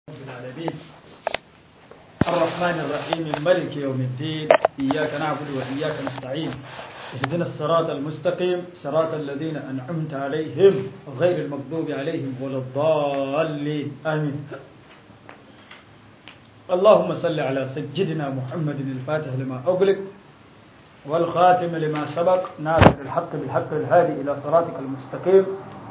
العالمين الرحمن الرحيم ملك يوم الدين إياك نعبد وإياك نستعين اهدنا الصراط المستقيم صراط الذين أنعمت عليهم غير المغضوب عليهم ولا الضالين آمين اللهم صل على سيدنا محمد الفاتح لما أغلق والخاتم لما سبق ناصر الحق بالحق الهادي إلى صراطك المستقيم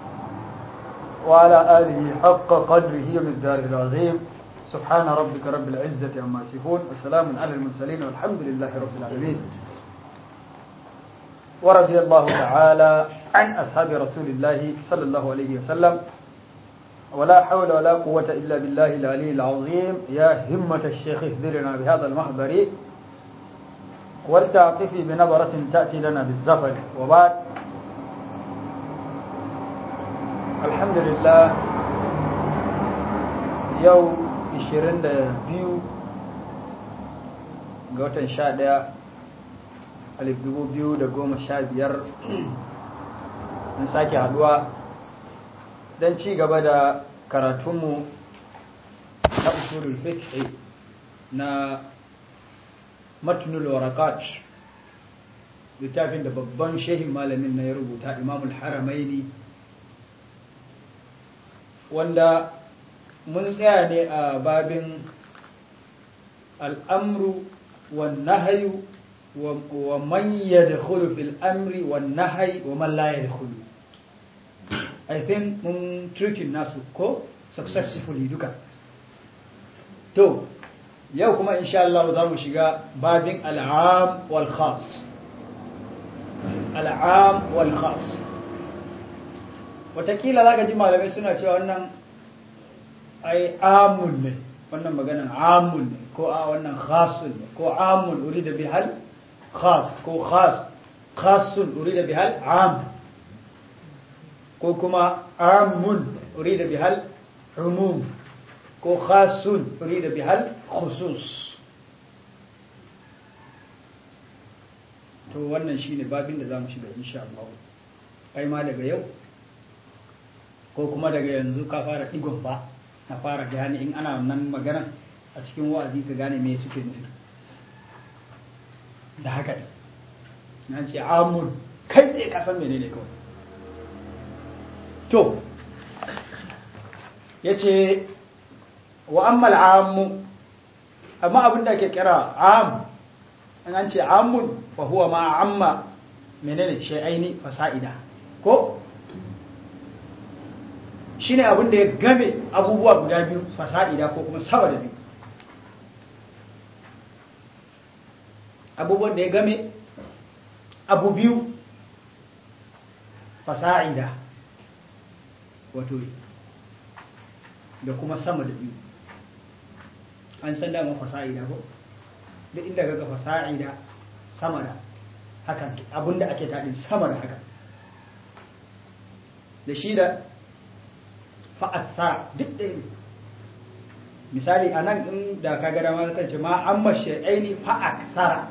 وعلى آله حق قدره ومقداره العظيم سبحان ربك رب العزة عما يصفون وسلام على المرسلين والحمد لله رب العالمين ورضي الله تعالى عن أصحاب رسول الله صلى الله عليه وسلم ولا حول ولا قوة إلا بالله العلي العظيم يا همة الشيخ اهدرنا بهذا المحضر ولتعطفي بنظرة تأتي لنا بالزفر وبعد الحمد لله يوم 22 ga watan 11 alif dubu biyu da goma sha biyar mun sake haduwa don ci gaba da karatunmu na usulul fiqh na matnul warakat littafin da babban shehin malamin na ya rubuta imamul haramaini wanda mun tsaya ne a babin al'amru wa nahayu wa man yadkhulu fil amri wa nahyi wa man la yadkhulu i think mun treating nasu ko successfully duka to yau kuma insha Allah za mu shiga babin al'am wal khas al'am wal khas watakila za ka ji malamai suna cewa wannan ai amun ne wannan maganan amun ne ko a wannan khasun ne ko amun uri da bihal khas ko khas khasun uri da bihal am ko kuma amun uri da bihal umum ko khasun uri da bihal khusus to wannan shine babin da za mu shiga insha Allah kai ma daga yau ko kuma daga yanzu ka fara digon ba na fara gane in ana nan magana a cikin wa'azi ka gane me suke nufi da haka ne na ce amun kai tsaye ka san menene kawai to ya ce wa ammal amu amma abin da ke kira am an ce amun fa huwa ma amma menene shay'aini fasa'ida ko shine abin da ya game abubuwa guda biyu fasa'ida ko kuma sama da biyu abubuwan da ya game abu biyu fasa'ida wato da kuma sama da biyu an san dama fasa'ida ko duk inda ga fasa'ida sama da hakan abinda ake taɗin sama da hakan da shi da fa'atsara duk ɗaya ne misali a nan in da ka gada ma kan ce ma an mashe aini fa'atsara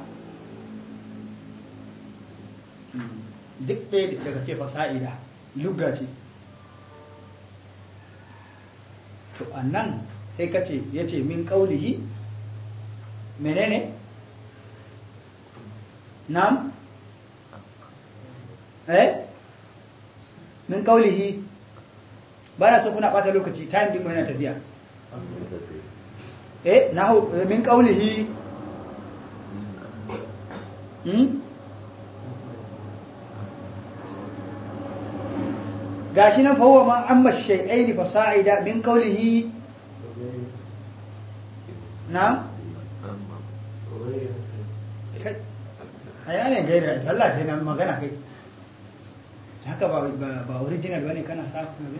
duk ɗaya daga ce fasa'ida lugga ce to a nan sai ka ce ya ce min ƙaulihi menene nam eh min ƙaulihi ba na so kuna ɓata lokaci time din yana tafiya eh na min ƙaulihi hmm? gashi nan fa huwa ma amma shay'aini fa sa'ida min qawlihi na ayane gaira Allah sai na magana kai haka ba ba original bane kana sa ne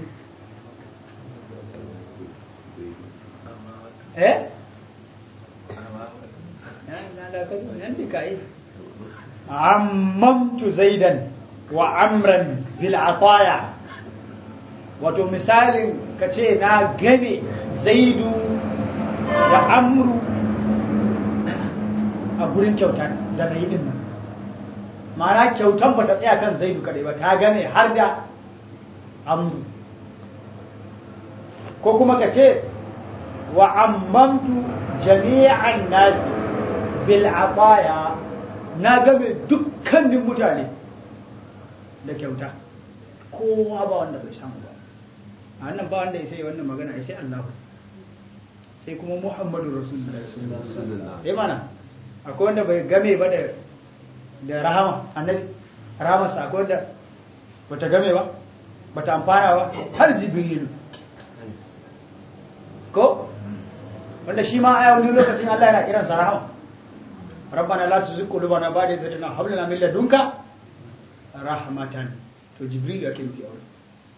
eh nan kai ammamtu zaidan wa amran bil ataya wato misalin ka ce na game zaidu da amru a gurin kyauta da na yi din nan mana kyautan ba ta tsaya kan zaidu kadai ba ta game har da amru ko kuma ka ce wa ammamtu jami'an nas bil ataya na game dukkanin mutane da kyauta kowa ba wanda bai samu ba a wannan ba wanda ya sai wannan magana ya sai Allah sai kuma Muhammadu Rasulullahi sallallahu alaihi mana akwai wanda bai game ba da da rahama annabi rahama sa akwai wanda bata game ba bata amfana ba har jibrilu ko wanda shi ma a wani lokacin Allah yana kiransa rahama rabbana la tuzigh qulubana ba'da idh hadaytana wa hab lana min ladunka rahmatan to jibril yake nufi a wurin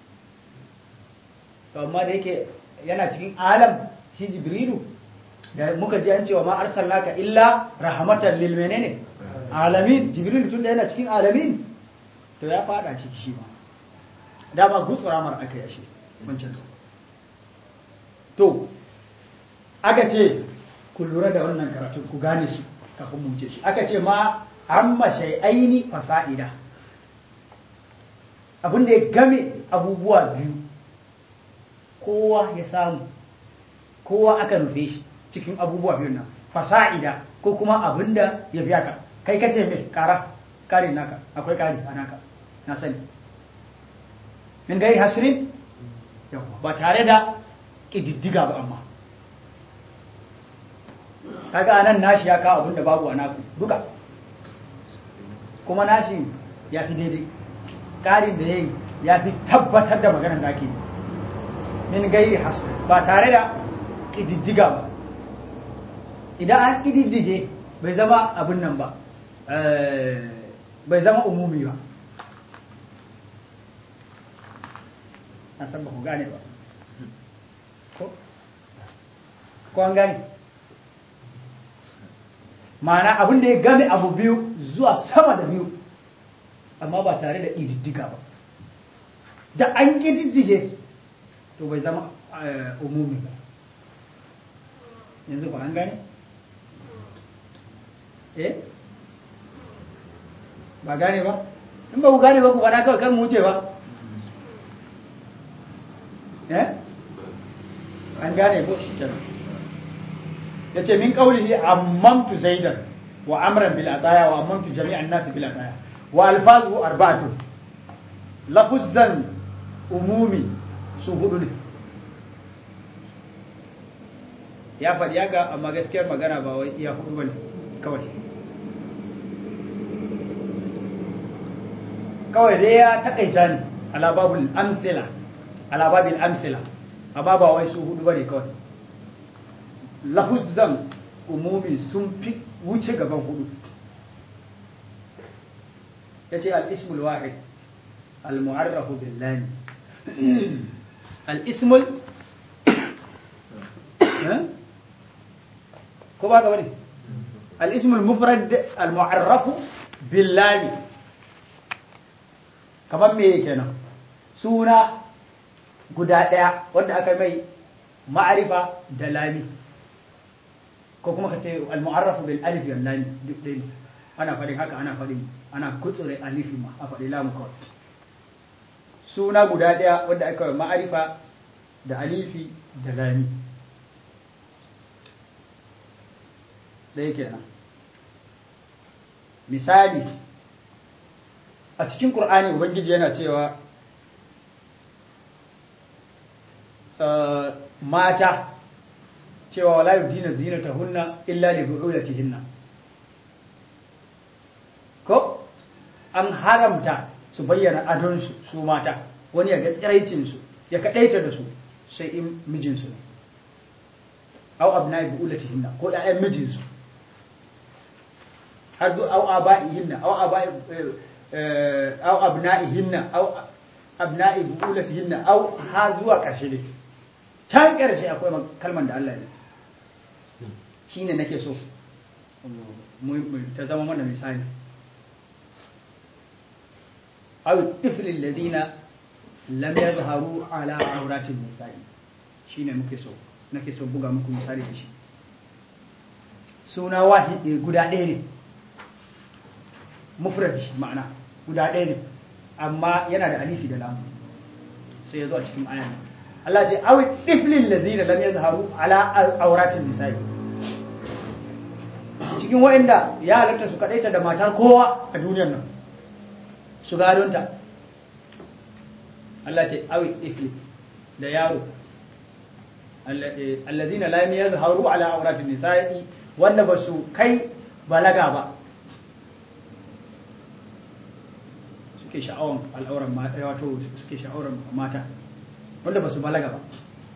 to amma da yake yana cikin alam shi jibrilu da muka ji an cewa ma arsalnaka illa rahmatan lil menene alamin jibril tun da yana cikin alamin to ya fada ciki shi ma dama gutsura mar aka yashe wancan to aka ce ku lura da wannan karatu ku gane shi kafin mu ce shi aka ce ma amma shay'aini fasa'ida abin da ya game abubuwa biyu kowa ya samu kowa aka nufe shi cikin abubuwa biyu nan fasa'ida ko kuma abin da ya fi haka kai kace mai kara kare naka akwai kare a naka na sani min gari hasirin ba tare da ƙididdiga ba amma kaga anan nashi ya kawo abin da babu a naku duka kuma nashi ya fi daidai ƙarin da ya yi ya fi tabbatar da maganar da ake min gairi hasu ba tare da ƙididdiga ba idan an ƙididdige bai zama abin nan ba bai zama umumi ba na san ba ku gane ba ko an gane ma'ana abin da ya game abu biyu zuwa sama da biyu amma ba tare da ƙididdiga ba da an ƙididdige to bai zama umumi ba yanzu ba an gane? eh ba gane ba in ba ku gane ba ku fada kawai kan mu wuce ba eh an gane ko shi kenan yace min qawlihi ammamtu zaidan wa amran bil ataya wa ammamtu jami'an nas bil ataya wa alfazu arba'atu lafuzan umumi su hudu ne ya faɗi haka amma gaskiyar magana ba wai iya hudu bane kawai kawai dai ya taƙaita ne ala babul amsila ala babil amsila amma ba wai su hudu bane kawai lafuzan umumi sun fi wuce gaban hudu ya ce al'ismul wahid al-mu'arrafu billahi al'ismul ko ba gaba ne al'ismul mufrad al-mu'arrafu billahi kamar me kenan suna guda ɗaya wanda aka mai ma'arifa da lami ko kuma ka ce al-mu'arrafu bil alif wal lam duk dai ana faɗin haka ana faɗin ana kutsure alifi ma a faɗi lamu kawai suna guda ɗaya wanda aka yi ma'arifa da alifi da lami ɗaya kenan misali a cikin ƙur'ani ubangiji yana cewa mata cewa wala yudina zinatahunna illa li bu'ulatihinna ko an haramta su bayyana adonsu su mata wani ya ga tsiraicin su ya kadaita da su sai in mijinsu ne aw abna'i bu'ulatihinna ko ƴaƴan mijinsu har zu aw aba'ihinna aw aba'i aw abna'ihinna aw abna'i bu'ulatihinna aw ha zuwa ƙarshe ne can ƙarshe akwai kalman da Allah ya shi ne nake so ta zama mana misali aw tiflil ladina lam yadhharu ala auratin nisa'i shine muke so nake so buga muku misali da shi suna wahidi guda ɗaya ne mufrad ma'ana guda ɗaya ne amma yana da alifi da lamu sai ya zo a cikin ayan Allah ce awi tiflil ladina lam yazharu ala auratin nisa'i cikin wa'anda ya halatta su kadaita da matar kowa a duniyar nan su gadonta Allah ce awi tifli da yaro alladina lam yazharu ala auratin nisa'i wanda ba su kai balaga ba suke sha'awan al'auran mata wato suke sha'auran mata wanda ba su balaga ba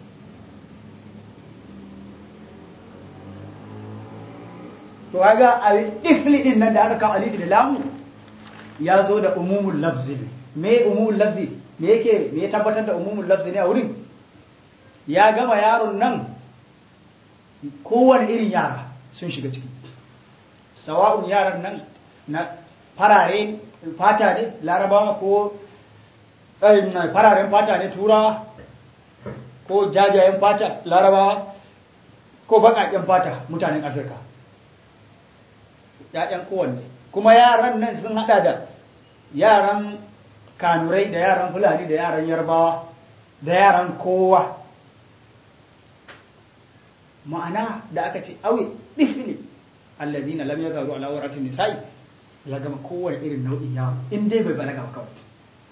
to kaga a ifli din nan da aka kawo alifi da lamu ya zo da umumul lafzi me umumul lafzi me yake me ya tabbatar da umumul lafzi ne a wurin ya gama yaron nan kowane irin yara sun shiga ciki sawa'un yaran nan na farare fata ne larabawa ko fararen fata ne turawa ko jajayen fata larabawa ko baƙaƙen fata mutanen afirka ‘ya'yan kowanne kuma yaran nan sun hada da yaran kanurai da yaran fulani da yaran yarbawa da yaran kowa ma'ana da aka ce awi ɗifili allazina lam yagaru ala waratin nisa'i ya gama kowane irin nau'in yaro in dai bai balaga ba kawai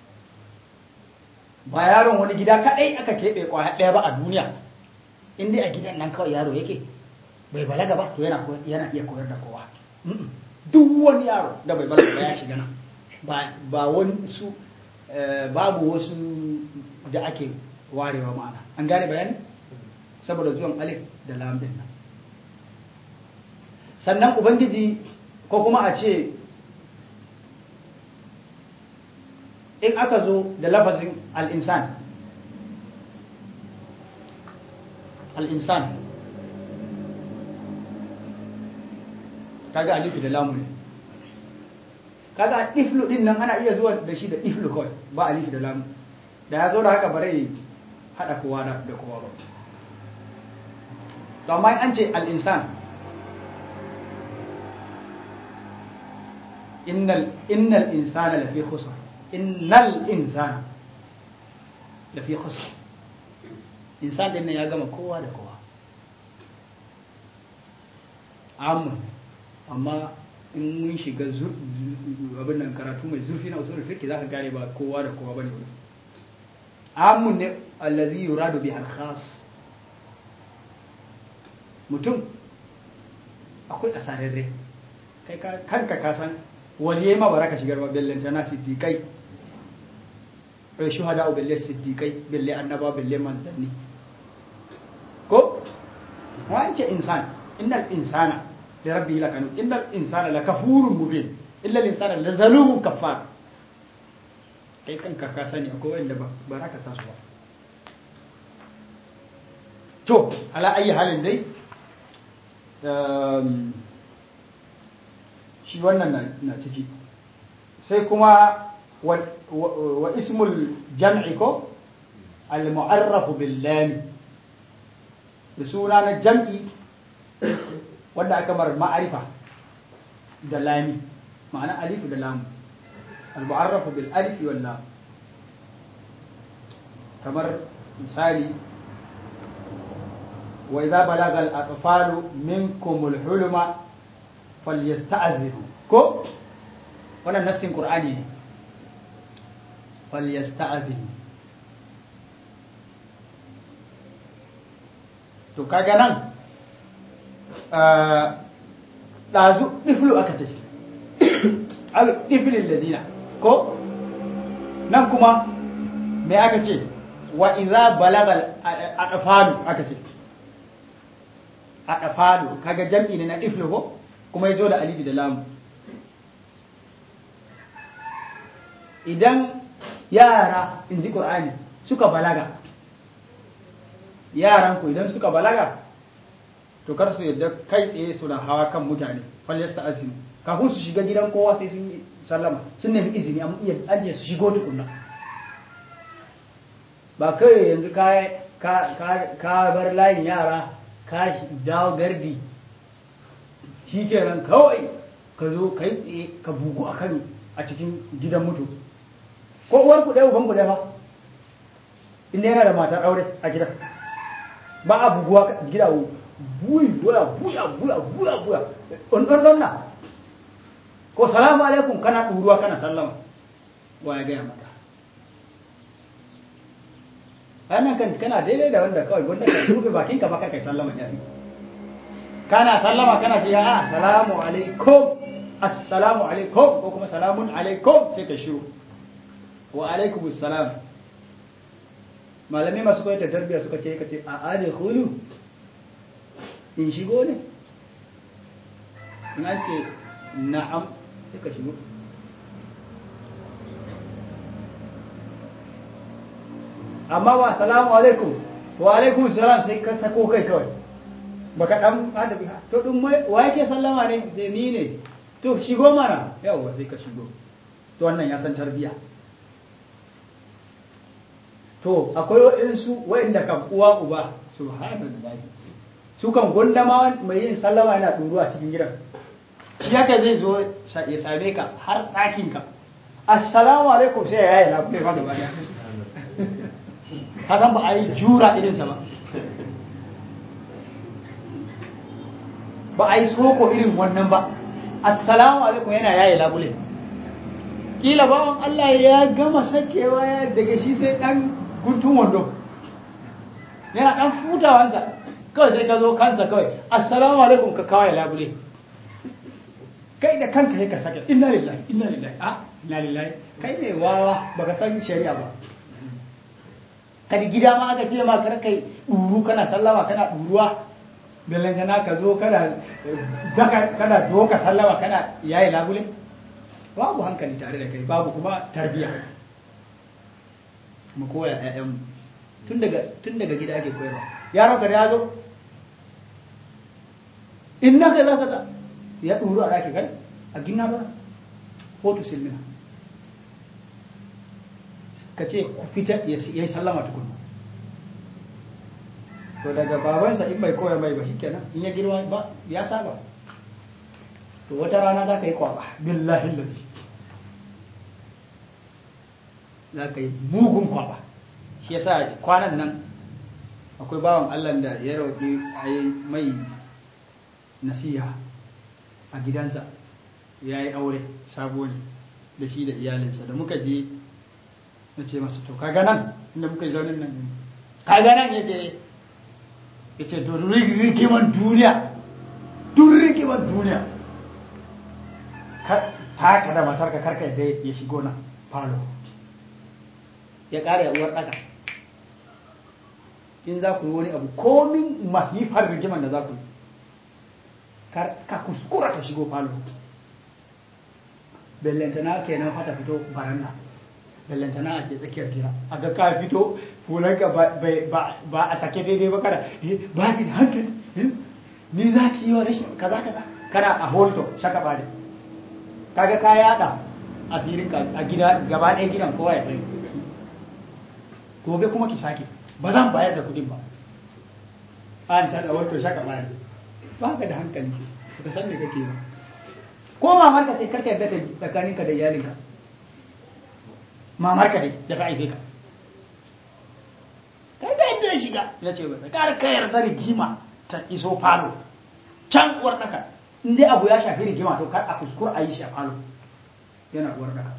ba yaron wani gida kadai aka keɓe kwaya ɗaya ba a duniya in dai a gidan nan kawai yaro yake bai balaga ba to yana yana iya koyar da kowa duk wani yaro da bai balaga ba ya shiga nan ba ba wani su babu wasu da ake warewa ma'ana an gane bayani saboda zuwan alif da lam din nan sannan ubangiji ko kuma a ce in aka zo da lafazin al'insan al'insan kaga alifi da lamu ne kaga iflu din nan ana iya zuwa da shi da iflu kawai ba alifi da lamu da ya zo da haka bare hada kowa da kowa ba to amma an ce al'insan innal innal insana lafi khusr innal insana lafi khusr insan din nan ya gama kowa da kowa amma amma in mun shiga abin nan karatu mai zurfi na usulul fiqh zaka gane ba kowa da kowa bane amun ne allazi yuradu bihi al-khas mutum akwai asararre kai kanka ka san waliyai ma baraka shigar ba bellanta na siddiqai bai shuhada belle siddiqai belle annaba belle manzanni ko wance insan innal insana li rabbihi lakanu innal insana lakafurun mubin illa insana lazalumun kafar kai kanka ka sani akwai wanda ba baraka sa su ba to ala ayi halin dai shi wannan na ciki sai kuma wa ismul jam'i ko al-mu'arrafu bil lam da suna na jam'i wanda aka mar ma'arifa da lami ma'ana alif da lam al-mu'arrafu bil alif wal lam kamar misali wa idza balaga al-atfalu minkum al-huluma falyasta'ziru ko wannan nassin qur'ani ne falyasta'ziru to kaga nan ɗazu ɗiflu aka ce al ɗiflin ladina ko nan kuma me aka ce wa iza balagal adafalu aka ce adafalu kaga jam'i ne na ɗiflu ko kuma ya zo da alifi da lamu idan yara in ji ƙur'ani suka balaga yaran ku idan suka balaga to kar su yadda kai tsaye suna hawa kan mutane falyasta azimi kafin su shiga gidan kowa sai sun yi sallama sun nemi izini amma iya ajiye su shigo tukunna ba kai yanzu ka bar layin yara ka dawo gardi shi kenan kawai ka zo ka yi tsaye ka bugu a kan a cikin gidan mutu ko uwar ku ɗaya uban ku ɗaya ba inda yana da matar aure a gida ba a buguwa gida buyi buya buya buya buya buya on don don na ko salamu alaikum kana ɗuruwa kana sallama wa ya gaya maka wannan kan kana daidai da wanda kawai wanda ka rufe bakinka ba kai sallama ya kana sallama kana ce ya assalamu alaikum assalamu alaikum ko kuma salamun alaikum sai ka shiru wa alaikum assalam malamai masu koyar da tarbiyya suka ce kace a ali khulu in shigo ne in an ce na'am sai ka shigo amma wa salamu alaikum wa alaikum salam sai ka sako kai kawai baka dan adabi to din wa yake sallama ne sai ni ne to shigo mana yawa sai ka shigo to wannan ya san tarbiya to akwai waɗansu waɗanda kan uwa uba subhanallahi su kan gondama mai yin sallama yana ɗuruwa cikin gidan shi haka zai zo ya same ka har ɗakin ka assalamu alaikum sai ya yi na kuma fa gaba ka san ba a yi jura irinsa ba ba a yi soko irin wannan ba assalamu alaikum yana yaye labule kila bawan Allah ya gama sakewa ya daga shi sai dan guntun wando yana dan futawansa kawai sai ka zo kansa kawai assalamu alaikum ka kawai labule kai da kanka sai ka sake inna lillahi inna lillahi a inna lillahi kai ne wawa baka san shari'a ba kadi gida ma aka ce ma kar kai duru kana sallama kana duruwa belangana ka zo kana daka kana doka sallama kana yayi labule babu hankali tare da kai babu kuma tarbiya mu koya ƴaƴan tun daga tun daga gida ake koyarwa yaro ka ya zo innaka za ka ya duru a ɗaki kai a gina ba hoto silmina ka ce ku fita ya yi sallama tukuna to daga babansa in bai koya mai ba shikenan in ya girma ba ya saba to wata rana za ka yi kwaba billahi lafi za ka yi mugun kwaba shi yasa kwanan nan akwai bawan allah da ya roƙi a yi mai nasiha a gidansa ya yi aure sabo ne da shi da iyalinsa da muka je na ce masa to kaga nan inda muka yi zaunin nan kaga nan ya ce ya ce to rigiman duniya duk rigiman duniya ta ka da matar ka karka yadda ya shigo nan falo ya ƙara ya uwar ɗaka in za ku yi wani abu komin masifar rigiman da za ku yi ka kuskura ta shigo falo bellantana kenan fata fito baranda bellantana a ke tsakiyar gida a ga ka fito fulanka ba a sake daidai ba kada ba ki da hankali ni za ki yi wa rashin kaza kaza kana a holto shaka ba kaga ka yada asirin ka a gida gaba ɗaya gidan kowa ya sani gobe kuma ki sake ba zan bayar da kuɗin ba an ta da holto shaka ba ba ka da hankali ka san me kake ba ko mamar ka sai karka yadda tsakaninka da iyalinka mamar ka dai da ta aife ka kai da yadda ya shiga ya ce bai kar ka yarda rigima ta iso falo can uwar daka in dai abu ya shafi rigima to kar a kuskura a yi shi a falo yana uwar daka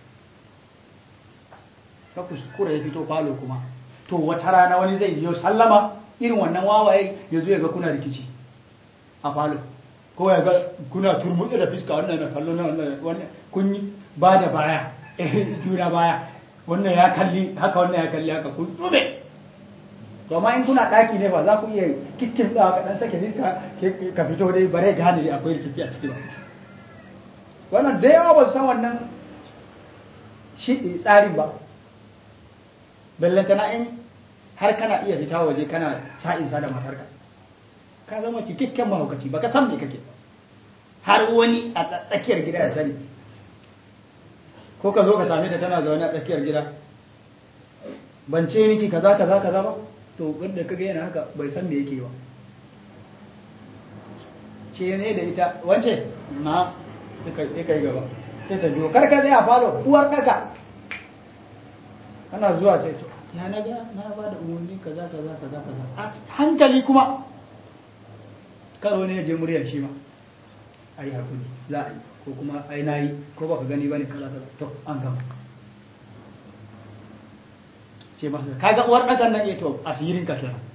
ka kuskura ya fito falo kuma to wata rana wani zai yi sallama irin wannan wawaye ya zo ya ga kuna rikici a falo ko ya ga kuna turmutse da fiska wannan na kallo na wannan kun yi ba da baya juna baya wannan ya kalli haka wannan ya kalli haka kun tsube to amma in kuna daki ne ba za ku iya kikkin da ka dan sake niska ka fito dai bare gane akwai rikici a ciki ba wannan da yawa ba su san wannan shi tsarin ba ballantana in har kana iya fita waje kana sa'insa da matarka ka zama cikakken mahaukaci ba ka san me kake har wani a tsakiyar gida ya sani ko ka zo ka same ta tana zaune a tsakiyar gida ban ce miki kaza kaza kaza ba to wanda ka ga yana haka bai san me yake ba ce ne da ita wance na sai kai gaba sai ta biyo kar ka tsaya falo uwar kaka ana zuwa sai to ya na ga na ba da umarni kaza kaza kaza kaza a hankali kuma karo ne ya je muryar shi ma ai hakuri za a yi ko kuma ai na yi ko baka gani bane kaza kaza to an gama ce masa kaga uwar ɗakan nan eh to asirin ka kenan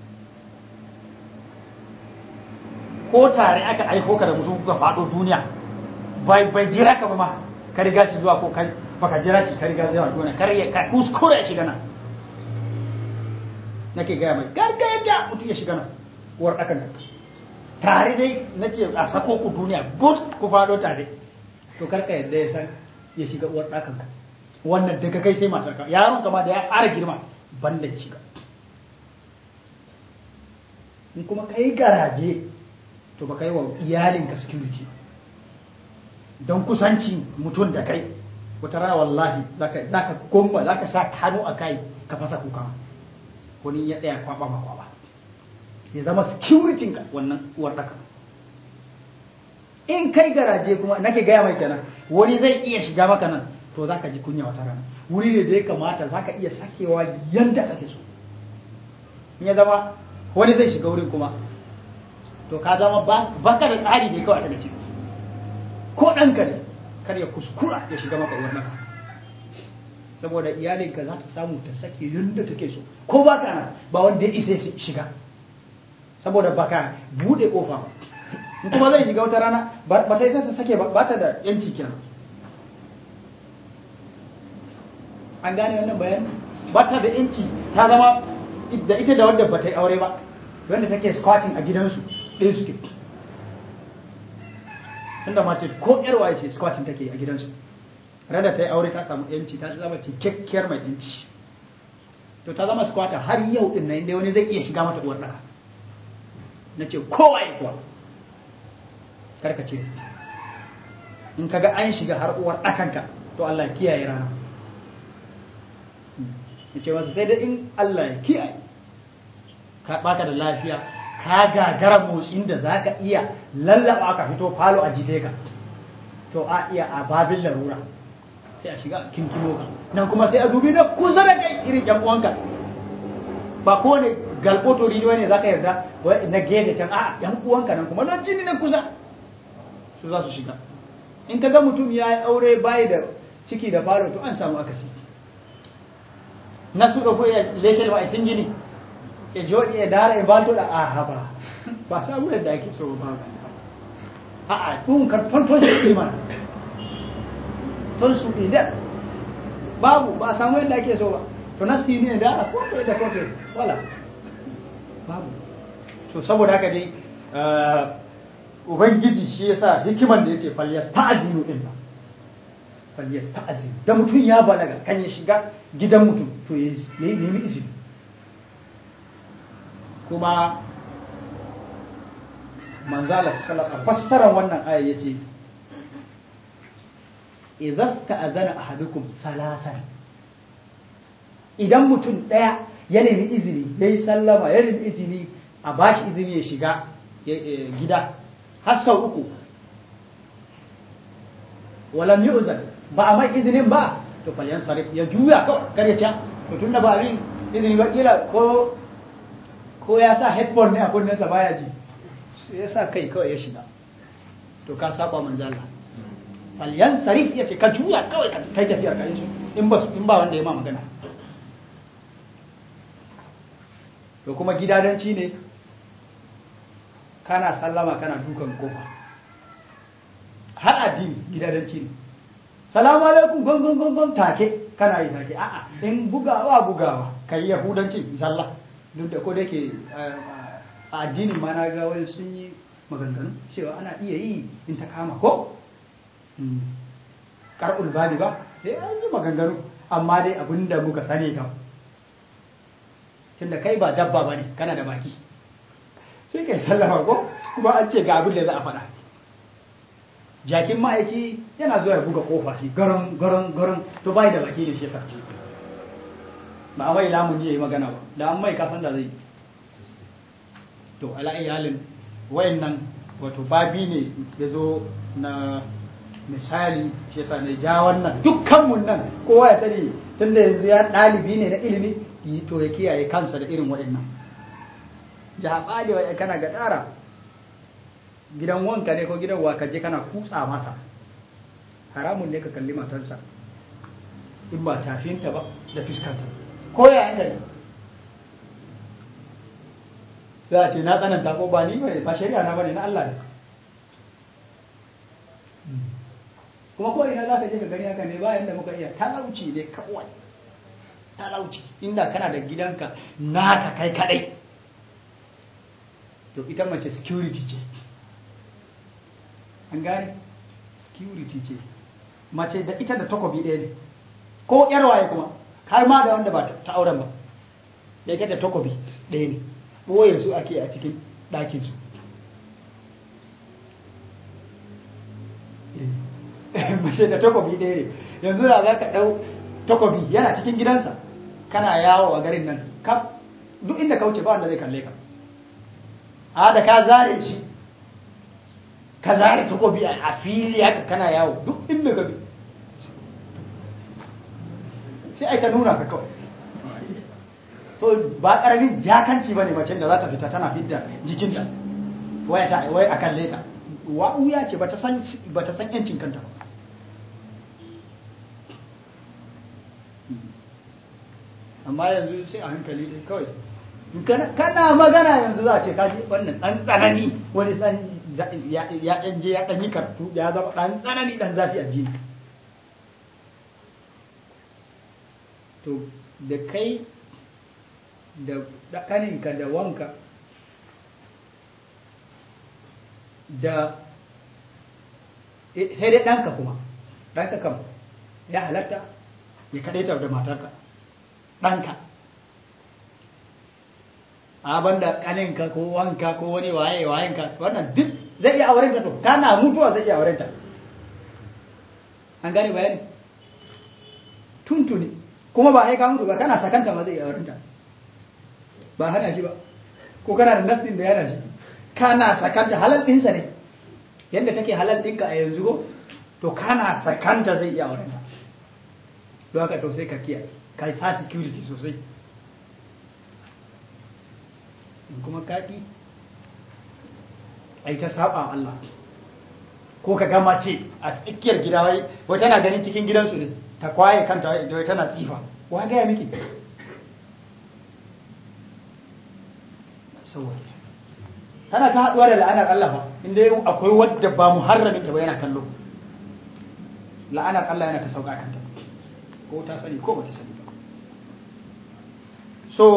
ko tare aka aiko ka da mutum kuka faɗo duniya bai bai jira ka ba ma ka riga shi zuwa ko kai baka jira shi ka riga zuwa duniya kar ya ka kuskure ya shiga nan nake gaya mai garga yadda mutum ya shiga nan uwar ɗakan nan tare dai na ce a sako ku duniya bus ku faɗo tare to karka yadda ya san ya shiga uwar ɗakan ka wannan daga kai sai matar ka yaron kama da ya fara girma ban da shiga in kuma ka yi garaje to ba ka yi wa iyalinka security don kusanci mutum da kai wata rana wallahi za ka gomba za ka sa hannu a kai ka fasa kuka wani ya tsaya kwaba ma kwaba ya zama security ka wannan uwar ɗaka in kai garaje kuma nake gaya mai kenan wani zai iya shiga maka nan to za ka ji kunya wata rana wuri ne da ya kamata za ka iya sakewa yadda kake so in ya zama wani zai shiga wurin kuma to ka zama baka da tsari ne kawai daga ciki ko ɗanka ne kar ya kuskura ya shiga maka uwar naka saboda iyalinka za ta samu ta sake yadda take so ko ba ka nan ba wanda ya isa shiga saboda baka bude kofa ba in kuma zai shiga wata rana ba ta isa ta sake ba ta da yanci kenan an gane wannan bayani ba ta da yanci ta zama da ita da wadda ba ta yi aure ba wanda take squatting a gidansu ɗaya suke tunda mace ko yar waye ce squatting take a gidansu rada ta yi aure ta samu yanci ta zama cikakkiyar mai yanci to ta zama squatter har yau din nan inda wani zai iya shiga mata uwar daka na ce kowa ya kuwa karka ce in kaga an shiga har uwar dakanka to Allah ya kiyaye rana ya ce masa sai da in Allah ya kiyaye ka baka da lafiya ka gagara motsin da za ka iya lallaba ka fito falo a jife ka to a iya a babin larura sai a shiga kinkimo ka nan kuma sai a dubi na kusa da kai irin yan uwanka ba ko ne galboto rido ne za ka yarda na gefe can a yan uwanka nan kuma nan jini na kusa su za su shiga in ka ga mutum ya yi aure bayi da ciki da falo to an samu akasi na su ɗauko ya leshe ba a sun gini ya joɗi ya dara ya bato da aha ba ba samu yadda ake so ba a a tun ka tonton shi iman ton su idan babu ba samu yadda ake so ba to na sini ne da a kwanto da kwanto wala babu to saboda haka dai ubangiji shi yasa hikiman da yace falyas ta'zinu din ba falyas ta'zinu da mutum ya balaga kan ya shiga gidan mutum to yayi nemi izini kuma manzala sallallahu fassarar wannan aya yace idza ta'azana ahadukum salasan idan mutum daya ya nemi izini yayi sallama ya nemi izini a bashi izini ya shiga gida har sau uku walam yu'zan ba a mai izinin ba to falyan sarif ya juya kawai kar ya ca to tunda ba abin izini ba kila ko ko ya sa headphone ne a kunninsa baya ji ya sa kai kawai ya shiga to ka saba manzala falyan sarif ya ce ka juya kawai ka kai tafiyar ka in ba in ba wanda ya ma magana to kuma gidadanci ne kana sallama kana dukan kofa har addini gidadanci ne salamu alaikum gon gon gon gon take kana yi take a'a in bugawa bugawa kai yahudanci sallah duk da ko da yake a addinin ma na ga wani sun yi maganganu cewa ana iya yi in ta kama ko karɓul bali ba sai an yi maganganu amma dai abin da muka sani kam tunda kai ba dabba ba ne kana da baki sai kai sallama ko kuma an ce ga abin da za a faɗa jakin ma'aiki yana zuwa ya buga kofa shi garan garan garan to bai da baki ne shi yasa ba a mai lamun ya yi magana ba da an mai kasan da zai to ala iyalin wayannan wato babi ne ya zo na misali shi yasa na ja wannan dukkanmu nan kowa ya sani tunda yanzu ya ɗalibi ne na ilimi to ya kiyaye kansa da irin waɗannan jaɓa da kana ga ɗara gidan wanka ne ko gidan waka je kana kutsa masa haramun ne ka kalli matarsa in ba tafinta ba da fiskanta ko ya yanka ne za a ce na tsananta ko ba ni bane ba shari'a na bane na Allah ne kuma ko ina za ka je ka gani haka ne bayan da muka iya talauci ne kawai talauci inda kana da gidanka naka kai kadai to ita mace security ce an gane security ce mace da ita da takobi ɗaya ne ko yar waye kuma har ma da wanda ba ta auren ba da ita da takobi ɗaya ne ɓoye su ake a cikin ɗakin su mace da takobi ɗaya ne yanzu da za ka ɗau takobi yana cikin gidansa kana yawo a garin nan kaf duk inda ka wuce ba wanda zai kalle ka a da ka zare shi ka zare takobi a fili haka kana yawo duk inda ka bi sai ai ka nuna ka kawai to ba karamin jakanci bane mace da za ta fita tana fidda jikinta wai ta wai a kalle ta wa'uya ce bata san bata san yancin kanta ba amma yanzu sai a hankali dai kawai kana magana yanzu za a ce kaji wannan dan tsanani wani dan ya dan je ya dan yi kartu ya zama dan tsanani dan zafi a jini to da kai da ɗakaninka da wanka da sai dai ɗanka kuma ɗanka kam ya halatta ya kaɗaita da matarka ɗanka abin da ƙaninka ko wanka ko wani waye wayenka wannan duk zai iya aurenta to kana mutuwa zai iya aurenta an gane bayani tuntuni kuma ba haika mutu ba kana sakanta ma zai iya aurenta ba hana shi ba ko kana da nafsin da yana shi kana sakanta halal ɗinsa ne yadda take halal ɗinka a yanzu ko to kana sakanta zai iya aurenta don haka to sai ka kiyaye ka sa security sosai in kuma kaɗi ai ta saba Allah ko ka gama ce a tsakiyar gida wai wai tana ganin cikin gidansu ne ta kwaye kanta wai tana tsifa wa gaya miki saboda tana ta haɗuwa da la'anar Allah ba inda yau akwai wadda ba muharramin ta ba yana kallo la'anar Allah yana ta sauka kanta ko ta sani ko ba ta sani ba so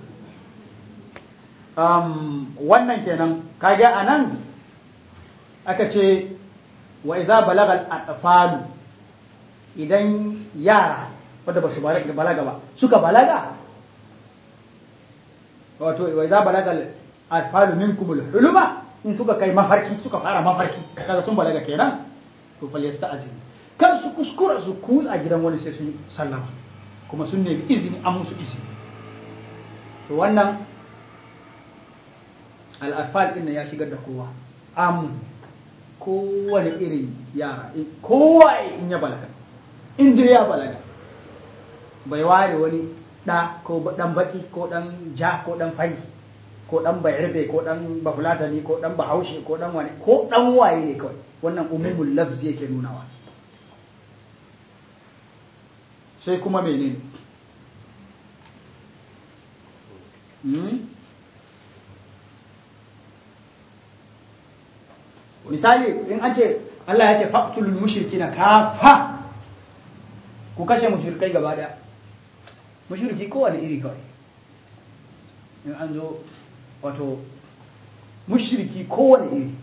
um, wannan kenan kage a nan aka ce wa iza balagal atfalu idan yara wadda ba su balaga ba suka balaga wato wa iza balagal atfalu minkum huluma in suka kai mafarki suka fara mafarki kaga sun balaga kenan to fal yasta'zin kan su kuskura su kutsa gidan wani sai sun sallama kuma sun nemi izini an musu izini to wannan al'afal ɗin ya shigar da kowa amun kowane irin yara kowa in ya balaga in dai ya balaga bai ware wani ɗa ko ɗan baki ko ɗan ja ko ɗan fari ko ɗan bayarbe ko ɗan bafulatani ko ɗan bahaushe ko ɗan wani ko ɗan waye ne kawai wannan umumul lafzi yake nunawa sai kuma menene misali in an ce Allah ya ce faqtul mushrikina kafa ku kashe mushrikai gaba daya mushriki kowane iri kawai in an zo wato mushriki kowane iri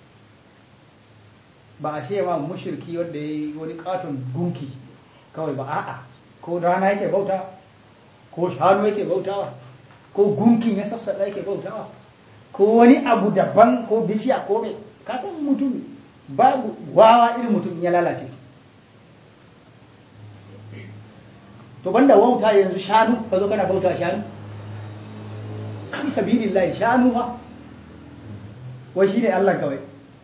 ba a ce ma mushriki wanda ya yi wani katon gunki kawai ba a'a ko rana yake bauta ko shanu yake bautawa ko gunkin ya sassaɗa yake bautawa ko wani abu daban ko bishiya ko mai kasan mutum babu wawa irin mutum ya lalace to banda wauta yanzu shanu ka zo kana bauta shanu fi sabilillahi shanu ma wai shine Allah kawai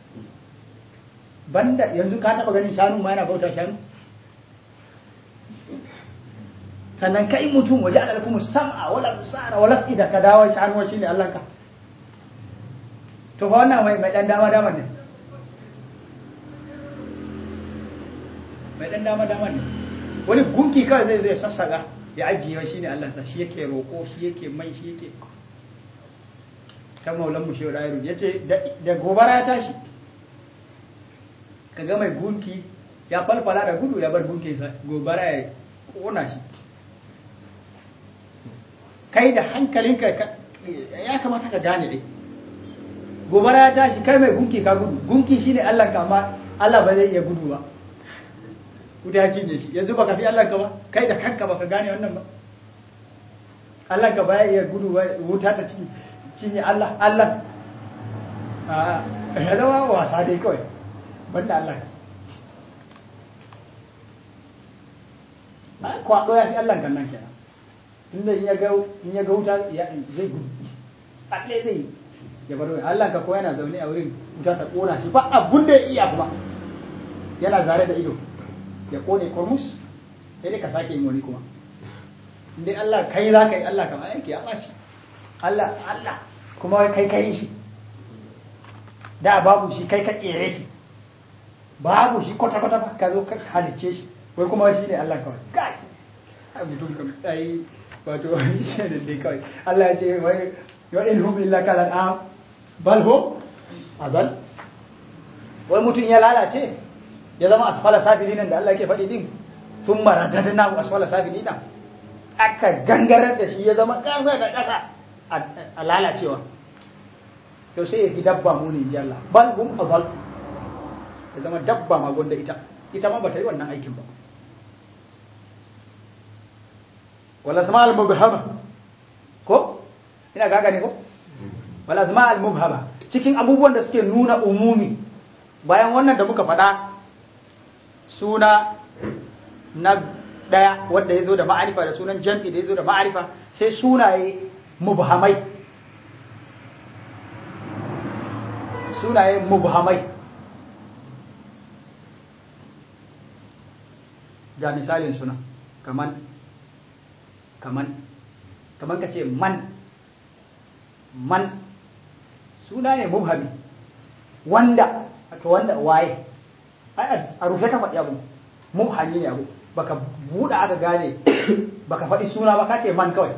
banda yanzu ka taba ganin shanu ma yana bauta shanu sannan kai mutum waje ala lakum sam'a wala busara wala ida ka dawo shi hannuwa shine Allah ka to fa wannan mai mai dan dama dama ne mai dan dama dama ne wani gunki kawai zai zai sassaka ya ajiye shine Allah sa shi yake roko shi yake mai shi yake kan maulan mu shehu dairu yace da gobara ya tashi kaga mai gunki ya falfala da gudu ya bar gunkinsa gobara ya kona shi kai da hankalinka ya kamata ka gane dai gobara ya tashi kai mai gunki ka gudu gunki shine Allah ka amma Allah ba zai iya gudu ba wuta ya cinye shi yanzu baka fi Allah ka ba kai da kanka baka gane wannan ba Allah ka ba ya iya gudu ba wuta ta cinye Allah Allah a ya zama wasa dai kawai banda Allah kwaɗo ya fi Allah kan nan kenan inda in ya ga in ya ga wuta zai gudu alle zai ya bar wani Allah ka ko yana zaune a wurin wuta ta kona shi ba abun da ya iya kuma yana zare da ido ya kone kormus sai dai ka sake yin wani kuma indai Allah kai za ka yi Allah kama yake ya ɓaci Allah Allah kuma kai kai shi da babu shi kai ka ƙere shi babu shi kwata-kwata ba ka zo ka halicce shi wai kuma shi ne Allah kawai kai a mutum kam ai wato shi ne dai kawai Allah ya ce wai wa in hum illa kal an'am bal hum azal wai mutum ya lalace ya zama asfala safilin da Allah yake faɗi din sun maradadna asfala safilin aka gangarar da shi ya zama ƙasa da ƙasa a lalacewa to sai ya fi dabba mu ne Allah bal hum azal ya zama dabba ma gonda ita ita ma bata yi wannan aikin ba wala sama al mubhama ko ina ga gane ko wala sama al mubhama cikin abubuwan da suke nuna umumi bayan wannan da muka faɗa suna na ɗaya wanda ya zo da ma'arifa da sunan jam'i da ya zo da ma'arifa sai sunaye mubhamai sunaye mubhamai ga misalin suna kaman kaman kaman ka ce man man suna ne mubhami wanda to wanda waye ai a rufe ka faɗi abu mubhami ne abu baka buɗe aka gane baka faɗi suna ba ka ce man kawai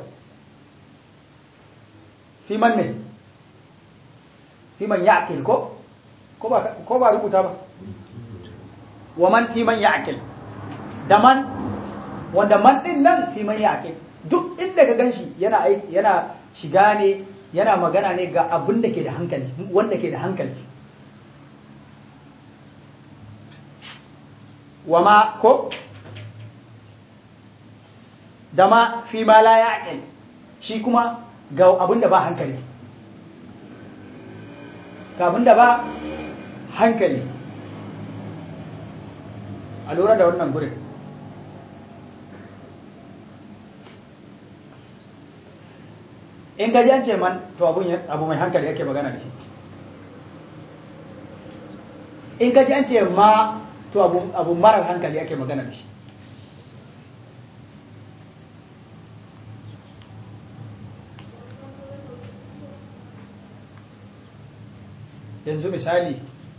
fi man ne fi man ya'kil ko ko ba ko ba rubuta ba wa man fi man ya'kil da man wanda man din nan fi man ya'kil duk inda ka ganshi yana yana shiga ne yana magana ne ga abin da ke da hankali wanda ke da hankali wa ma ko da ma fi ma la ya'qil shi kuma ga abin da ba hankali ga abin da ba hankali a lura da wannan gurin in gaji an ce man to abu mai hankali yake magana da shi in gaji an ce ma to abu marar hankali yake magana da shi yanzu misali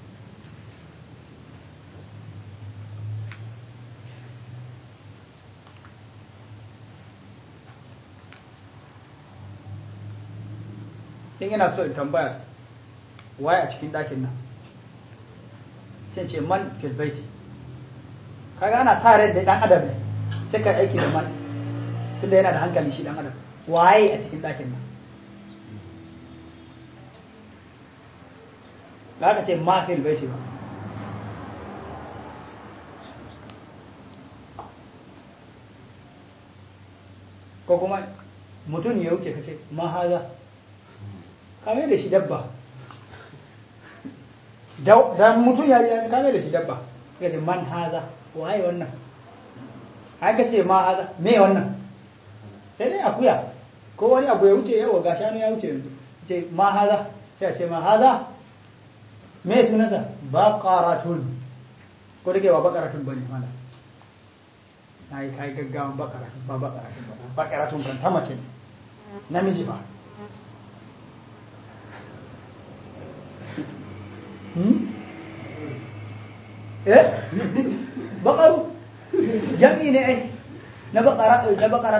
in yana so in tambaya waye a cikin ɗakin nan sai ce man fil baiti kaga ana sa rai da dan adam ne sai ka aiki da man tunda yana da hankali shi dan adam waye a cikin ɗakin nan ba ka ce ma fil baiti ba ko kuma mutum ya wuce ka ce ma haza kame da shi dabba da mutum ya yi kame da shi dabba ya ce man haza waye wannan haka ce ma haza me wannan sai dai akuya ko wani abu ya wuce yawa ga shanu ya wuce yanzu ce ma haza sai ce ma haza me sunansa baqaratun ko da ke ba baqaratun bane mana na yi kai gaggawan bakara ba bakara ba bakara tun kan ta mace ne namiji ba eh bakaru jam'i ne ai na bakara na bakara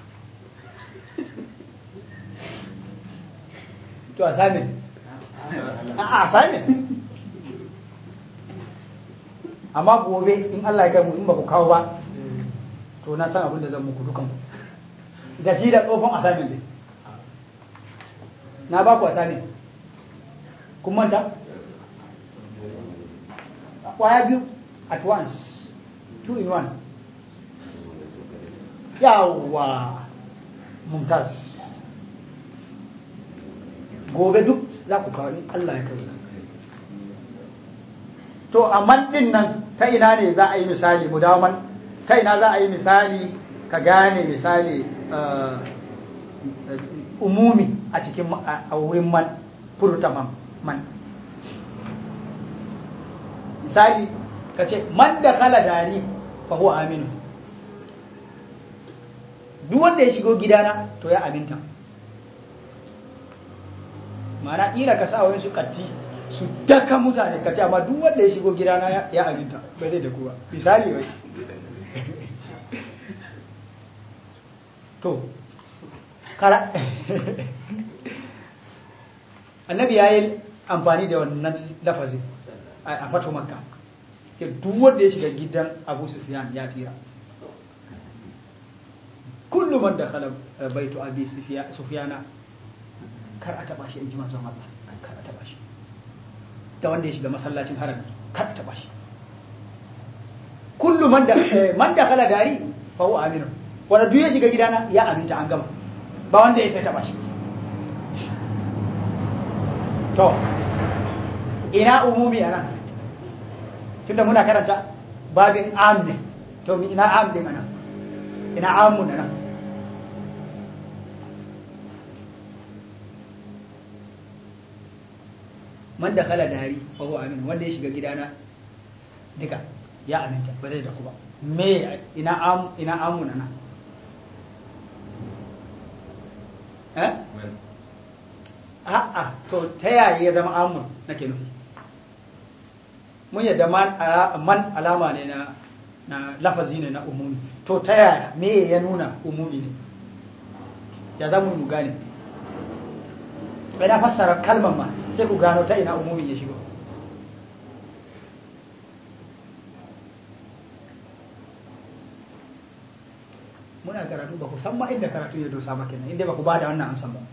to assignment a assignment amma gobe in Allah ya kai mu in ba ku kawo ba to na san abin da zan muku dukan da shi da tsofin assignment ne na ba ku assignment kun manta kwaya biyu at once two in one yawa mumtaz gobe duk za ku kawo in Allah ya kai to amma din nan ta ina ne za a yi misali mu dawo man ta ina za a yi misali ka gane misali umumi a cikin a wurin man furta man man misali ka ce man da kala dari fa huwa aminu duk wanda ya shigo gidana to ya aminta ma'ana ila ka sa wani su katti su daka mutane ka ce amma duk wanda ya shigo gidana ya aminta bai zai da kuwa misali wai to kara annabi ya yi amfani da wannan lafazin a fato makka ke duk wanda ya shiga gidan abu sufiyan ya tsira kullum man da khala baitu abi sufiyana kar a taba shi in ji manzon Allah kar a taba shi da wanda ya shiga masallacin harami kar a taba shi kullu man da man da khala dari fa huwa aminu wanda duk ya shiga gidana ya aminta an gama ba wanda ya sai taba shi to ina umumi anan tunda muna karanta babin am ne to ina am din anan ina amun anan man da kala dari fa huwa amin wanda ya shiga gidana duka ya aminta ba zai da ku ba me ina am ina amuna na eh a'a to ta yaya ya zama amun nake nufi mun yadda man alama ne na na lafazi ne na umumi to ta yaya me ya nuna umumi ne ya za mu gane bai na fassara kalmar ma sai ku gano ta ina umumi ya shigo muna karatu ba ku san ma inda karatu ya dosa ba kenan inda ba ku ba da wannan amsan ba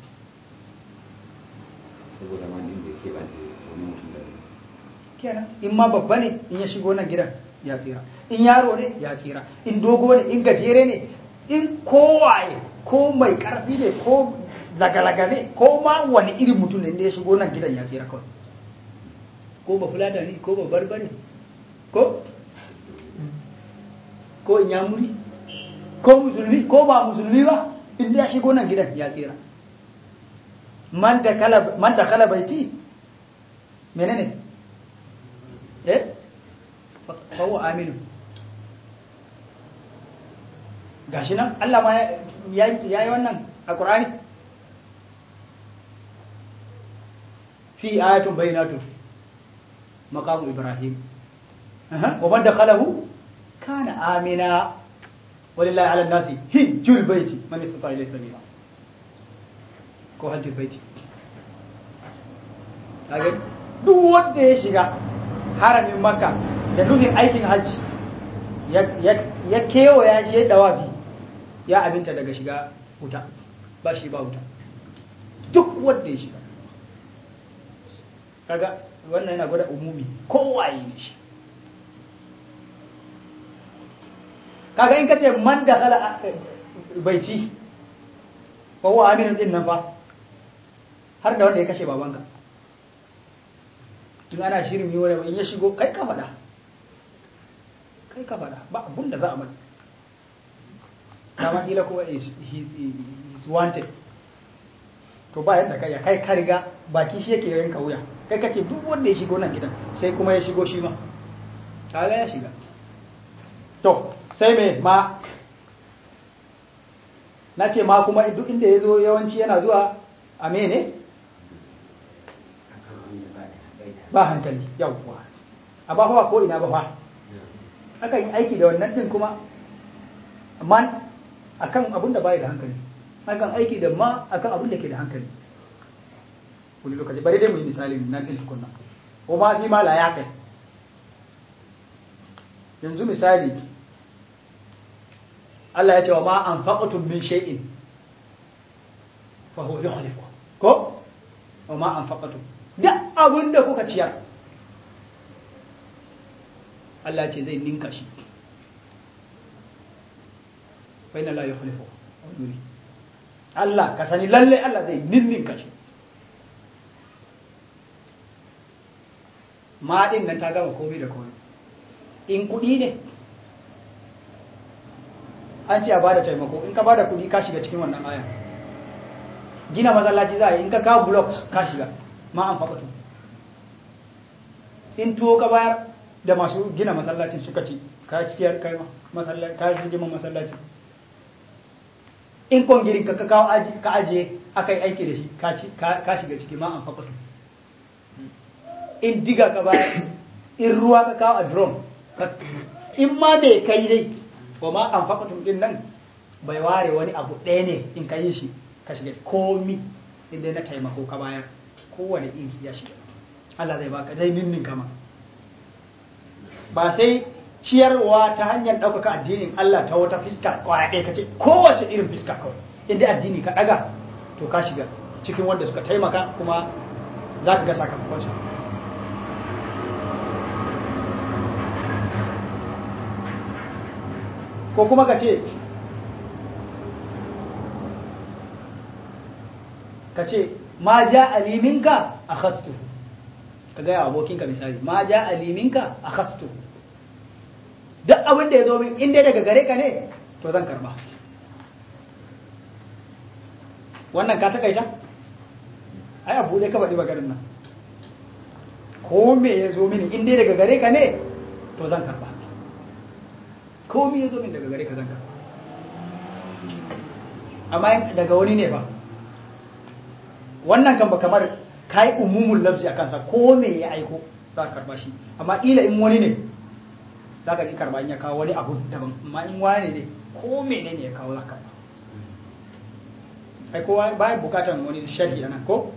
saboda ma inda ke ba wani mutum da kenan in ma babba ne in ya shigo nan gidan ya tsira in yaro ne ya tsira in dogo ne in gajere ne in kowaye ko mai karfi ne ko lagalaga ne ko ma wani irin mutum ne ya shigo nan gidan ya tsira kawai ko ba fulata ne ko ba barbare ko ko in ya muri ko musulmi ko ba musulmi ba in ya shigo nan gidan ya tsira man da kala man da kala baiti menene eh fa huwa aminu gashi nan Allah ma ya yi wannan a Qur'ani fi ayatun bayyinatun maqamu Ibrahim wa man dakhalahu kana amina walillahi ala nasi hijjul baiti man istata ilayhi sabila ko hajjul baiti kaga duk wanda ya shiga haramin makka da nufin aikin hajji ya kewaya shi ya dawafi ya abinta daga shiga wuta ba shi ba wuta duk wanda ya shiga kaga wannan yana gwada umumi kowaye ne shi kaga in kace man da khala baiti fa huwa aminu din nan fa har da wanda ya kashe babanka in ana shirin yi wani in ya shigo kai ka faɗa kai ka faɗa ba abun da za a mai dama kila kuma is wanted to ba yadda kai ya kai ka riga baki shi yake yanka wuya kai kace duk wanda ya shigo nan gidan sai kuma ya shigo shi ma kaga ya shiga to sai me ma na ce ma kuma duk inda ya zo yawanci yana zuwa a mene ba hankali yawwa a ba fa ko ina ba fa akan yi aiki da wannan din kuma man akan abin da bai da hankali akan aiki da ma akan abin da ke da hankali wani lokaci bari dai mu yi misali nan din tukunna ko ma fi ma la ya kai yanzu misali Allah ya ce wa ma anfaqtum min shay'in fa huwa yukhlifu ko wa ma anfaqtum duk abin da kuka ciyar Allah ce zai ninka shi fa inna la yukhlifu Allah ka sani lalle Allah zai ninninka shi ma din nan ta gama komai da komai in kuɗi ne an ce a bada taimako in ka bada kuɗi ka shiga cikin wannan aya gina masallaci za a yi in ka kawo blocks ka shiga ma an faɓatu in tuwo ka bayar da masu gina masallacin suka ci ka ciyar kai masallaci ka hijima masallaci in kongirin ka kawo ka ajiye aka yi aiki da shi ka shiga ciki ma an faɓatu in diga ka bayar in ruwa ka kawo a drum in ma bai kai dai wa ma an faƙatun din nan bai ware wani abu ɗaya ne in ka yi shi ka shiga komi inda na taimako ka bayar kowane in ya shiga Allah zai baka zai ninnin kama ba sai ciyarwa ta hanyar ɗaukaka addinin Allah ta wata fiska kwaya ɗaya ka ce kowace irin fiska kawai inda addini ka ɗaga to ka shiga cikin wanda suka taimaka kuma za ka ga sakamakonsa ko kuma ka ce ka ce ma ja aliminka a khastu ka gaya abokinka misali ma ja aliminka a khastu duk abin da ya zo min inda daga gare ka ne to zan karba wannan ka takaita ai abu ne ka faɗi maganin nan ko me ya zo mini inda daga gare ka ne to zan karba komi ya zo min daga gare ka zanka amma daga wani ne ba wannan kan ba kamar ka yi umumin lafzi a kansa ko me ya aiko za ka karba shi amma ila in wani ne za ka ki karba in ya kawo wani abu daban amma in wani ne ko mene ne ya kawo za ka karba ai kowa bayan bukatan wani sharhi anan ko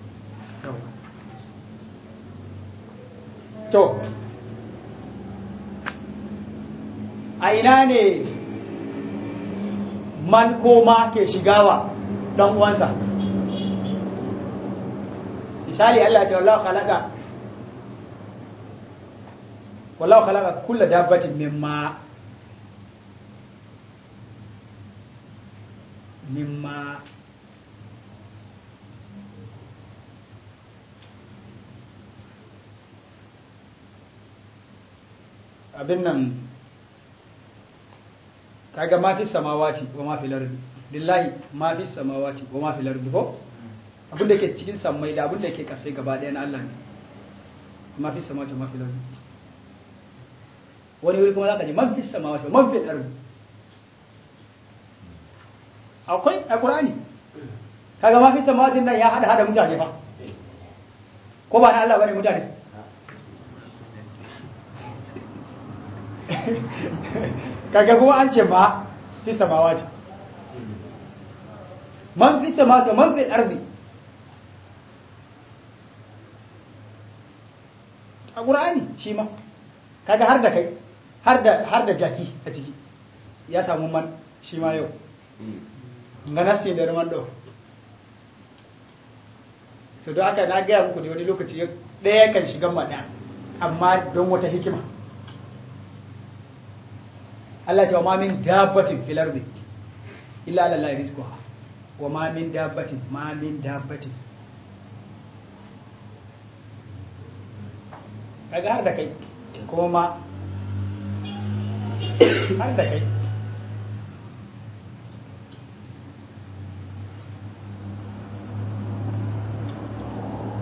to a ina ne man ko ma ke shigawa dan uwansa misali Allah ya ce wallahu khalaqa wallahu khalaqa kullu dabbatin mimma mimma abin nan kaga ma fi samawati wa ma fi lardi lillahi ma fi samawati wa ma fi lardi ko abin da ke cikin sammai da abin da ke kasai gaba ɗaya na Allah ne ma fi samawati wa ma fi lardi wani wuri kuma zaka ji man fi samawati wa man fi lardi akwai a Qur'ani kaga ma fi samawati nan ya hada hada mutane fa ko ba na Allah bane mutane kaga kuma an ce ma fi samawati man fi samawati man fi ardi a qur'ani shi ma kaga har da kai har da har da jaki a ciki ya samu man shi ma yau ngana sai da man do so don haka na gaya muku da wani lokaci ɗaya kan shiga maɗa amma don wata hikima Allah ce wa ma min dabbatin fil ardi illa ala Allah rizquha wa ma min dabbatin ma min dabbatin kaga har da kai kuma ma har da kai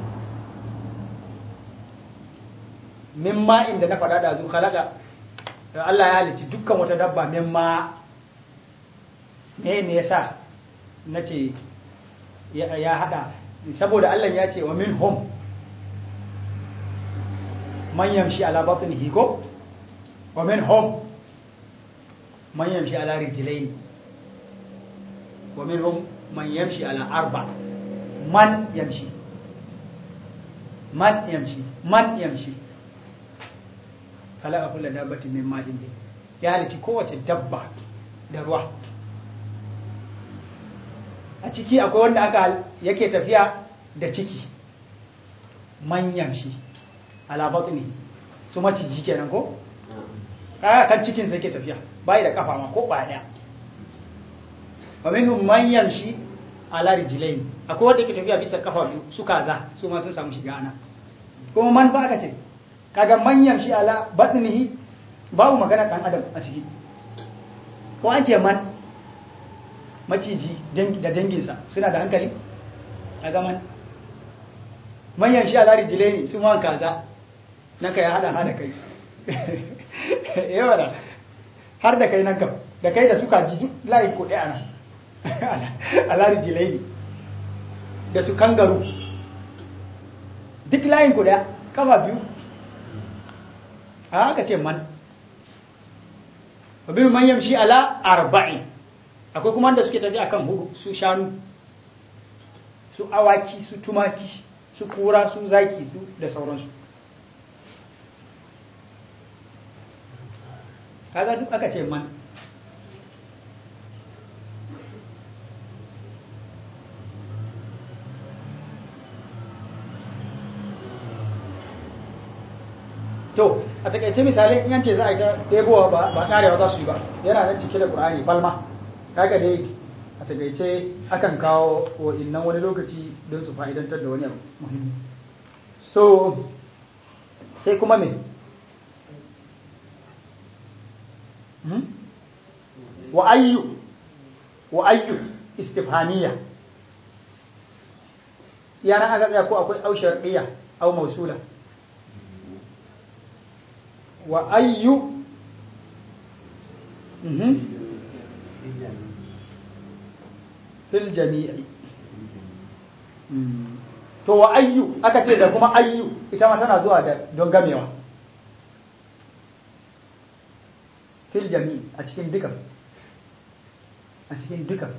mimma inda na faɗa da zu khalaqa Allah ya halicci dukkan wata dabba min ma me me yasa nace ya, ya hada saboda Allah ya ce wa min hum man yamshi ala batnihi ko wa min hum man yamshi ala rijlaini wa min hum man yamshi ala arba man yamshi man yamshi man yamshi khalaqa kulla dabbatin min ma'in ya halici kowace dabba da ruwa a ciki akwai wanda aka yake tafiya da ciki man yamshi ala batni su maciji kenan ko kaya kan cikin sai ke tafiya bai da kafa ma ko ba daya wa minhum man yamshi ala rijlain akwai wanda ke tafiya bisa kafa biyu su kaza su ma sun samu shiga ana kuma man ba aka ce kaga man yamshi ala batnihi babu magana dan adam a ciki ko an ce man maciji da danginsa suna da hankali kaga man man yamshi ala rijlain su ma kaza nan ya hada hada kai yawa da har da kai nan kam da kai da suka ji duk layi ko ɗaya nan alari jilaini da su kangaru duk layin ku ɗaya kafa biyu a haka ce man abin man yamshi ala arba'in akwai kuma da suke tafi akan hudu su shanu su awaki su tumaki su kura su zaki su da sauransu kaga duk aka ce man to a takaice misali in yance za a yi ta ɗebowa ba ƙarewa za su yi ba yana nan cike da ƙur'ani balma kaga dai a takaice akan kawo wa'innan wani lokaci don su fa'idantar da wani abu muhimmi so sai kuma me wa ayyu wa ayyu istifhamiya yana aka tsaya ko akwai au shar'iyya au mausula wa ayyu fil jami'i to wa ayyu aka ce da kuma ayyu ita ma tana zuwa da don gamewa fil jami'i a cikin dukan a cikin dukan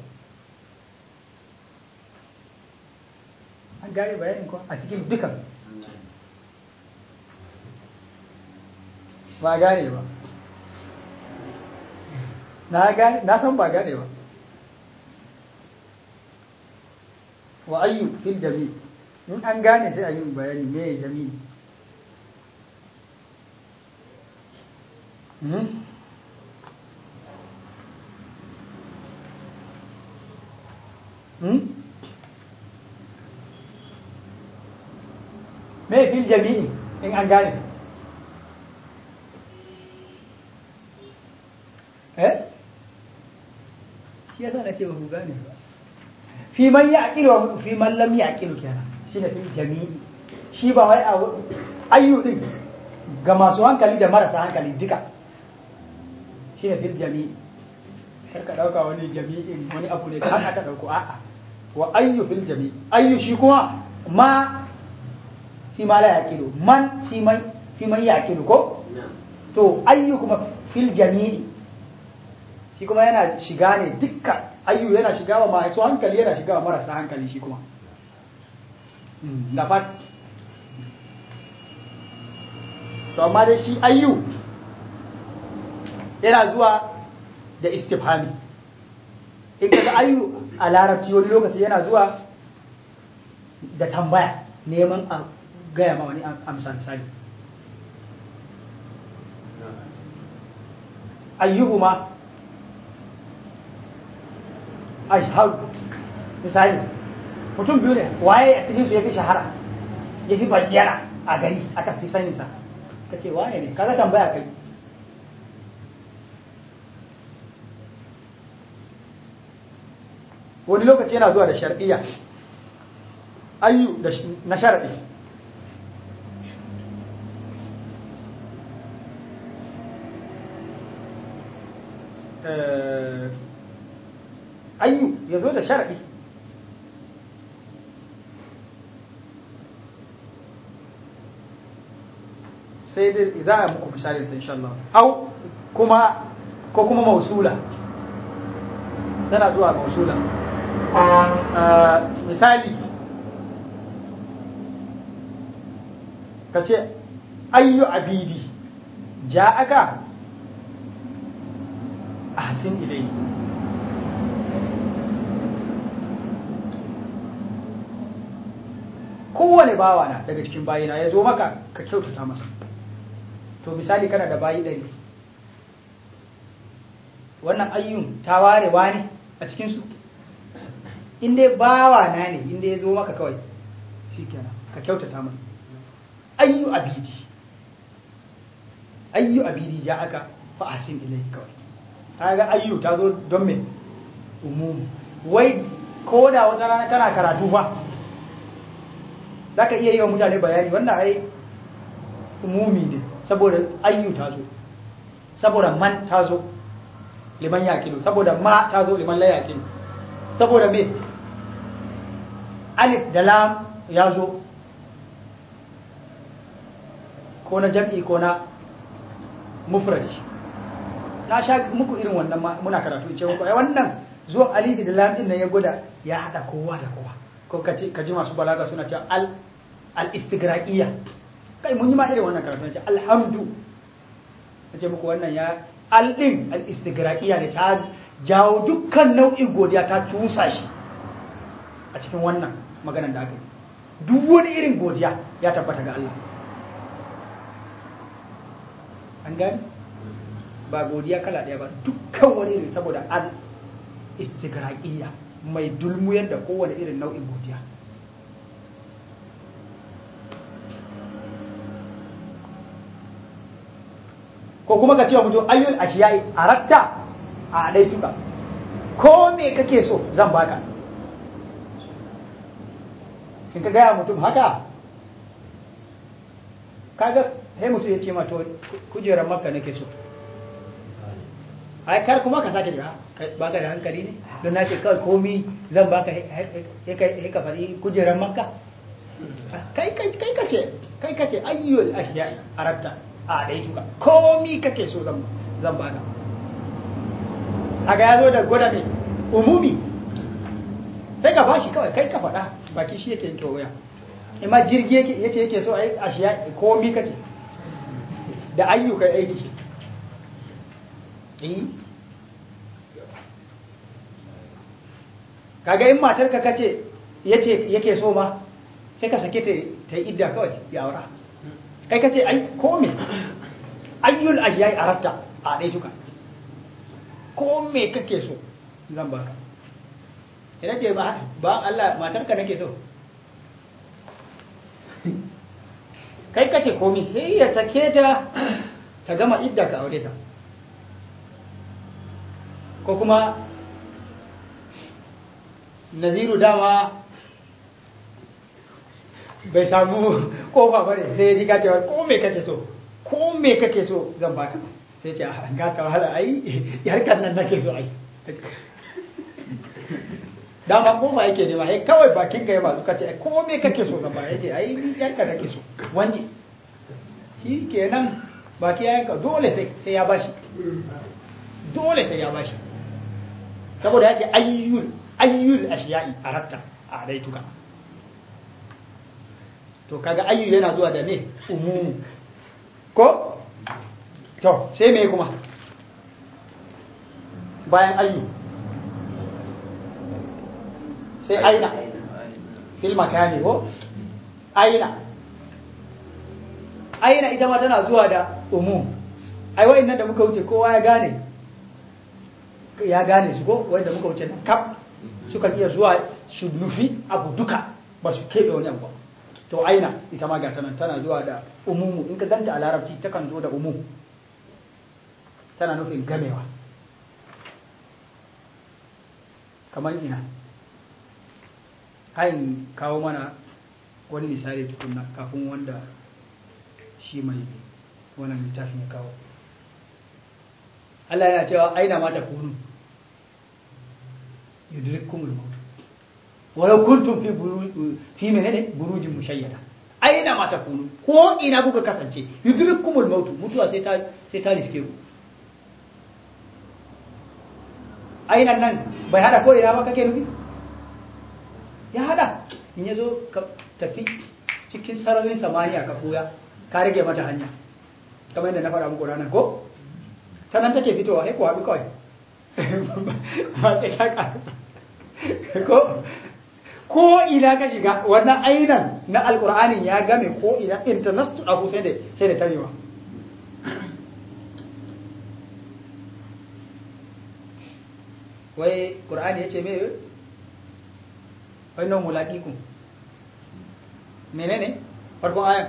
an gane bayanin ko a cikin dukan ba gane ba na gane na san ba gane ba wa ayyu fil jami in an gane sai a yi bayani me jami me fil jami'i in an gane eh shi yasa na ce ba ku gane ba fi man ya aqilu wa fi man lam ya aqilu kenan shine fil jami'i shi ba wai ayyu din ga masu hankali da marasa hankali duka shine fil jami'i kar ka dauka wani jami'in wani abu ne kan aka dauko a'a wa ayyu fil jami'i ayyu shi kuma ma fi ma la yaqilu man fi man fi man yaqilu ko to ayyu kuma fil jami'i shi kuma yana shiga ne dukkan ayyu yana shiga wa masu hankali yana shiga wa marasa hankali shi kuma da fat to amma dai shi ayyu yana zuwa da istifhami in kaga ayyu a larabci wani lokaci yana zuwa da tambaya neman a gaya ma wani amsa misali ayyuhuma ashhadu misali mutum biyu ne waye a cikin su yafi shahara yafi bayyana a gari aka fi sanin sa kace waye ne kaga tambaya kai wani lokaci yana zuwa da shar'iyya ayyu da na shar'i ayyu ya zo da sharaɗi sai dai za a muku misali sai insha Allah au kuma ko kuma mausula tana zuwa mausula misali ka ce ayyu abidi ja'aka ahsin ilayhi kowane bawa na daga cikin bayina ya zo maka ka kyautata masa to misali kana da bayi ɗari wannan ayyun ta ware ne a cikinsu inda bawa na ne inda ya zo maka kawai shi kenan ka kyautata mai ayyu abidi ayyu abidi ja aka fa'asin ilai kawai ta ga ayyu ta zo don me umumu wai ko da wata rana kana karatu ba za ka iya yi wa mutane bayani wannan ai umumi ne saboda ayyu ta zo saboda man ta zo liman yakilu saboda ma ta zo liman la yakilu saboda me alif da lam ya zo ko na jam'i ko na mufradi na sha muku irin wannan muna karatu ce muku ai wannan zuwan alif da lam din nan ya gwada ya hada kowa da kowa ko ka ji masu balaga suna cewa al al istigraqiyya kai mun yi ma irin wannan karatu ce alhamdu ce muku wannan ya al din al istigraqiyya ne ta jawo dukkan nau'in godiya ta tusa shi a cikin wannan maganar da aka yi duk wani irin godiya ya tabbata ga Allah an gani ba godiya kala ɗaya ba dukkan wani irin saboda al istigraqiyya mai dulmuyar da kowane irin nau'in godiya ko kuma ka ce wa mutum ayyul ashiyai aratta a adaituka ko me kake so zan baka in ka gaya mutum haka kaga sai mutum ya ce ma to kujerar makka nake so ai kar kuma ka sake da baka da hankali ne don na ce kawai komi zan baka ya ka faɗi kujerar makka kai kai ka ce kai ka ce ayyul ashiya aratta a dai tuka komi kake so zan zan baka haka ya zo da gwada mai umumi sai ka bashi kawai kai ka faɗa baki shi yake yanke waya ima jirgi yake yace yake so ai ashiya komi kake da ayyukan aiki kaga in matar ka kace yace yake so ma sai ka sake ta ta idda kawai ya aura kai kace ai ko me ayyul ajiyai arabta a dai tuka ko me kake so zan baka ina ce ba ba Allah matar ka nake so kai kace komi sai ya sake ta ta gama idda ka aure ta ko kuma naziru dama bai samu kofa ba ne sai ya ji gajewa ko me kake so ko me kake so zan baka sai ce a ga ka wahala ai yarkar nan nake so ai dama kofa yake nema ai kawai bakin ka ya ba suka ce ko me kake so zan baka yace ai yarkar nake so wanje shi kenan baki ya yanka dole sai ya bashi dole sai ya bashi saboda ya ce ayyul ayyul ashiya'i aratta a daituka to kaga ayyu yana zuwa da me umumu ko to sai me kuma bayan ayyu sai aina fil makani ko aina aina ita ma tana zuwa da umum ai wa'annan da muka wuce kowa ya gane ya gane su ko wanda muka wuce nan kaf suka iya zuwa su nufi abu duka ba su keɓe wani abu to aina ita ma gata nan tana zuwa da umumu in ka ganta a larabci takan zo da umum tana nufin gamewa kamar ina hain kawo mana wani misali tukunna kafin wanda shi mai wannan littafin ya kawo Allah yana cewa aina ma takunu yudrikumul maut walau kuntum fi buru fi menene burujin mushayyada aina ma takunu ko ina kuka kasance yudrikumul maut mutuwa sai ta sai ta riske ku aina nan bai hada ko ina ba kake nufi ya hada in yazo ka tafi cikin sararin samaniya ka koya ka rage mata hanya kamar yadda na faɗa muku ranar ko ta nan take fitowa sai ku haɗu kawai ba sai ta ƙarasa ko ko ina ka shiga wannan ainan na alƙur'anin ya game ko ina international abu sai da sai da tarewa wai ƙur'ani ya ce me wai nan mulaƙiƙun menene farkon ayan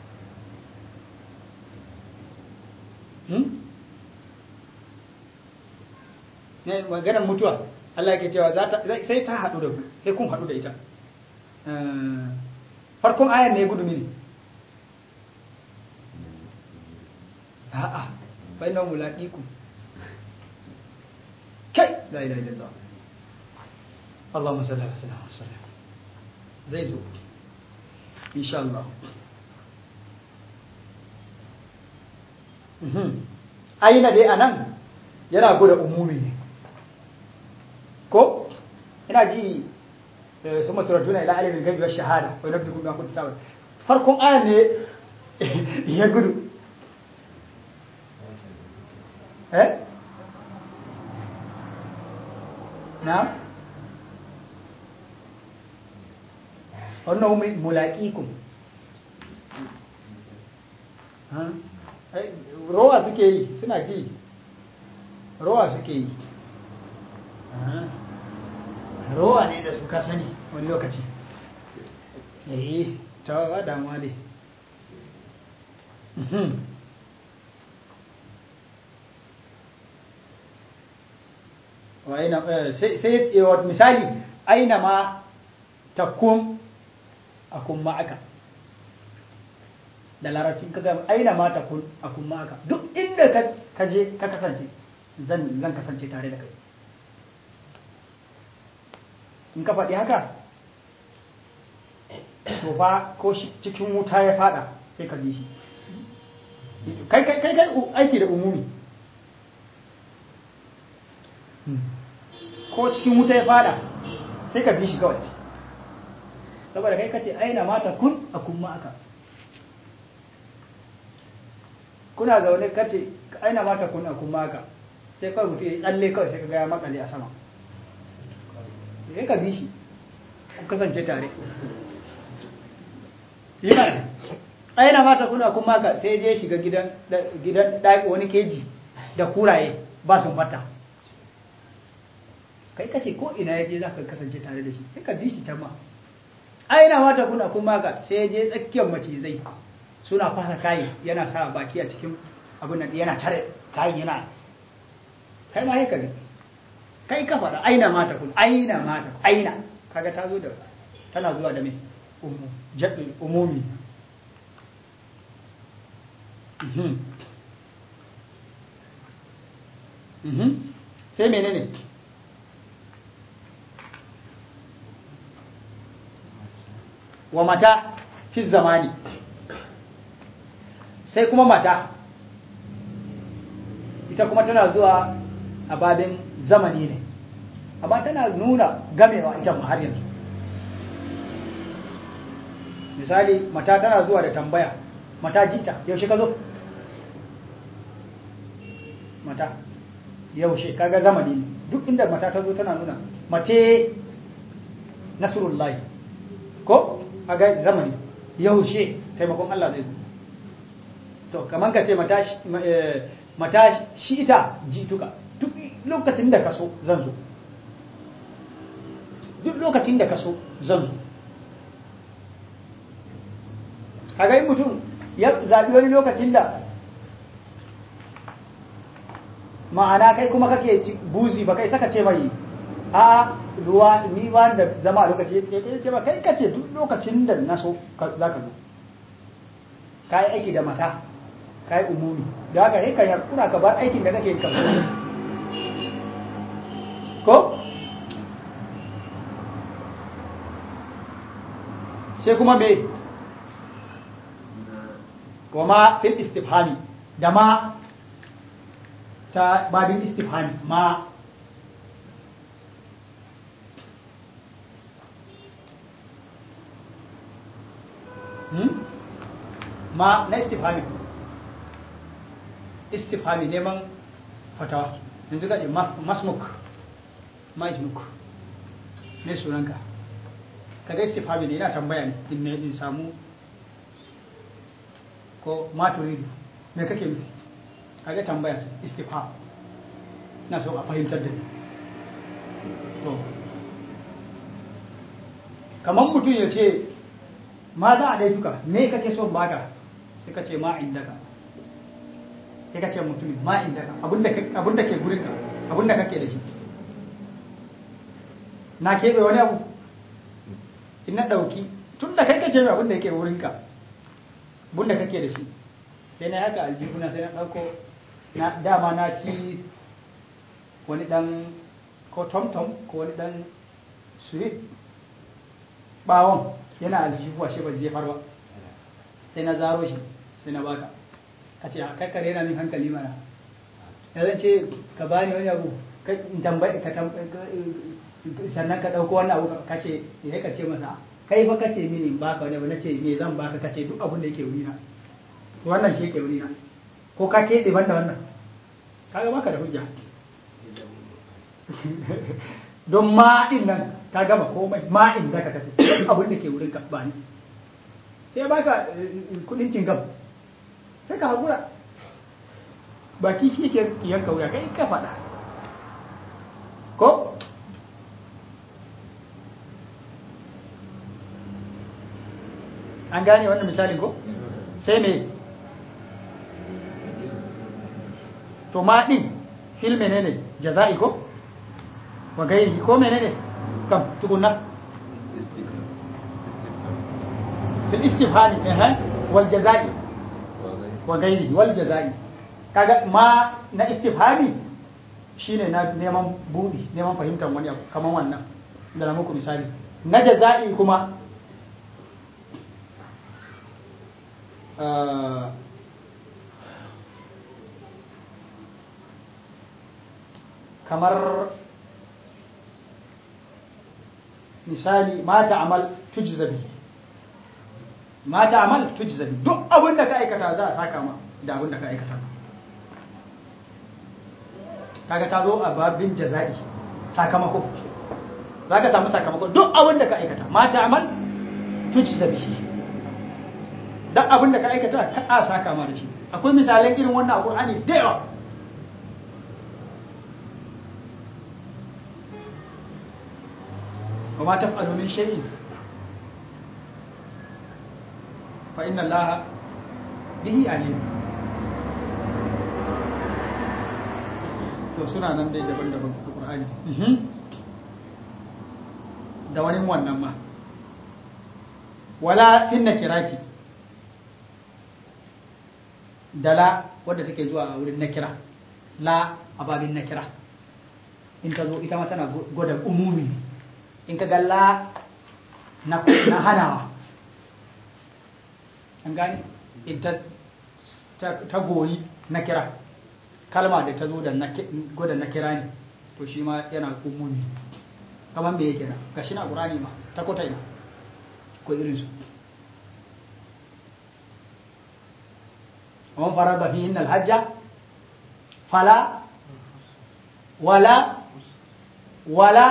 ne maganar mutuwa Allah ke cewa sai ta haɗu da ku sai kun haɗu da ita farkon ayan ne gudu mini a'a bai nan mulaƙiƙun kai la ilaha illallah Allahumma salli ala sayyidina Muhammad zai zo insha Allah aina dai anan yana gwada umumi ne ko ina ji su maturatuna ila alimin gabi wa shahada wai nabdi kuma kun tabar farkon ayan ne ya gudu eh na wannan mulaƙikum rowa suke yi suna ji rowa suke yi rowa ne da suka sani wani lokaci eh ta wa damuwa ne sai misali aina ma takun akun ma'aka da larabcin ka gama aina ma takun akun ma'aka duk inda ka je ka kasance zan zan kasance tare da kai in ka faɗi haka to fa ko cikin wuta ya fada sai ka bi shi kai kai kai aiki da umumi ko cikin wuta ya fada sai ka bi shi kawai saboda kai kace aina mata kun a kun aka kuna zaune kace aina mata kun a kun aka sai kawai mutu ya tsalle kawai sai ka gaya makale a sama sai ka bi shi ku kasance tare yi mana aina mata kun a kun aka sai je shiga gidan gidan wani keji da kuraye ba sun fata kai kace ko ina yaje za ka kasance tare da shi sai ka bi shi can ma aina mata kuna kuma ga sai je tsakiyar macizai suna fasa kayi yana sa baki a cikin abin nan yana tare kayi yana kai ma haka ne kai ka faɗa aina mata kun aina mata aina kaga ta zo da tana zuwa da me umumi sai menene ne wa mata fi zamani sai kuma mata ita kuma tana zuwa a babin zamani ne amma tana nuna gamewa ita ma har yanzu misali mata tana zuwa da tambaya mata jita yaushe ka zo mata yaushe kaga zamani ne duk inda mata ta zo tana nuna mace nasrullahi ko a ga zamani yaushe taimakon Allah zai zo to kamar ka ce mata shi ita jituka duk lokacin da ka so zan zo duk lokacin da ka so zan zo kaga in mutum ya zaɓi wani lokacin da ma'ana kai kuma kake buzi ba kai saka ce mai a ruwa ni ba da zama a lokaci ya ce ba kai kace duk lokacin da na so za ka zo ka yi aiki da mata ka yi umumi da haka sai ka yarkuna ka bar aikin da kake kan ko sai kuma me wa ma fil istifhami da ma ta babin istifhami ma hmm? ma na istifhami istifhami neman fatawa yanzu ka ce masmuk ma ismuk ne sunanka kaga istifhami ne yana tambaya ne in ne in samu ko ma turidu me kake nufi kaga tambaya ce istifham na so a fahimtar da ni to kamar mutum ya ce ma za a dai tuka me kake so baka sai ka ce ma indaka sai ka ce mutum ma indaka abinda abinda ke gurinka abinda kake da shi na keɓe wani abu in na ɗauki tun da kai kace abin da yake wurinka abin da kake da shi sai na haka aljihuna sai na ɗauko na dama na ci wani ɗan ko tom-tom ko wani ɗan sweet ɓawon yana aljihu ashe ba jefar ba sai na zaro shi sai na baka ka ce a kakkare yana min hankali mana ya zan ce ka bani wani abu ka tambayi ka sannan ka ɗauko wannan abu ka ce ya ka ce masa kai fa kace mini in baka wani abu na ce me zan baka kace duk abin da yake wurina wannan shi yake wurina ko ka keɓe banda wannan kaga baka da hujja don ma'in nan ka gama komai ma'in da ka kace duk abin da ke wurin ka ba ni sai baka kudin cingam sai ka hakura baki shi yake yanka wuya kai ka faɗa ko an gane wannan misalin ko sai me to ma din fil menene jaza'i ko wa gairi ko menene kam tukunna fil istifhami eh wal jaza'i wa gairi wal jaza'i kaga ma na istifhami shine na neman budi neman fahimtar wani abu kaman wannan da na muku misali na jaza'i kuma kamar misali ma ta'amal tujzabi ma ta'amal tujzabi duk abin da ka aikata za a saka ma da abin da ka aikata kaga ta zo a babin jaza'i sakamako za ka samu sakamako duk abin da ka aikata ma ta'amal tujzabi duk abin da ka aikata ka a saka ma da shi akwai misalan irin wannan a Qur'ani da yawa wa ma taf'alu min shay'in fa inna Allaha bihi alim to suna nan dai daban-daban a Qur'ani da wani wannan ma wala fin nakirati da la wadda take zuwa a wurin nakira la a babin nakira in ta zo ita ma tana gwada umumi in ka ga la na hanawa an gani in ta goyi nakira kalma da ta zo da gwada nakira ne to shi ma yana umumi kamar me yake na gashi na ƙurani ma ta kota ina ko irinsu ومن فرض فيهن الحج فلا ولا ولا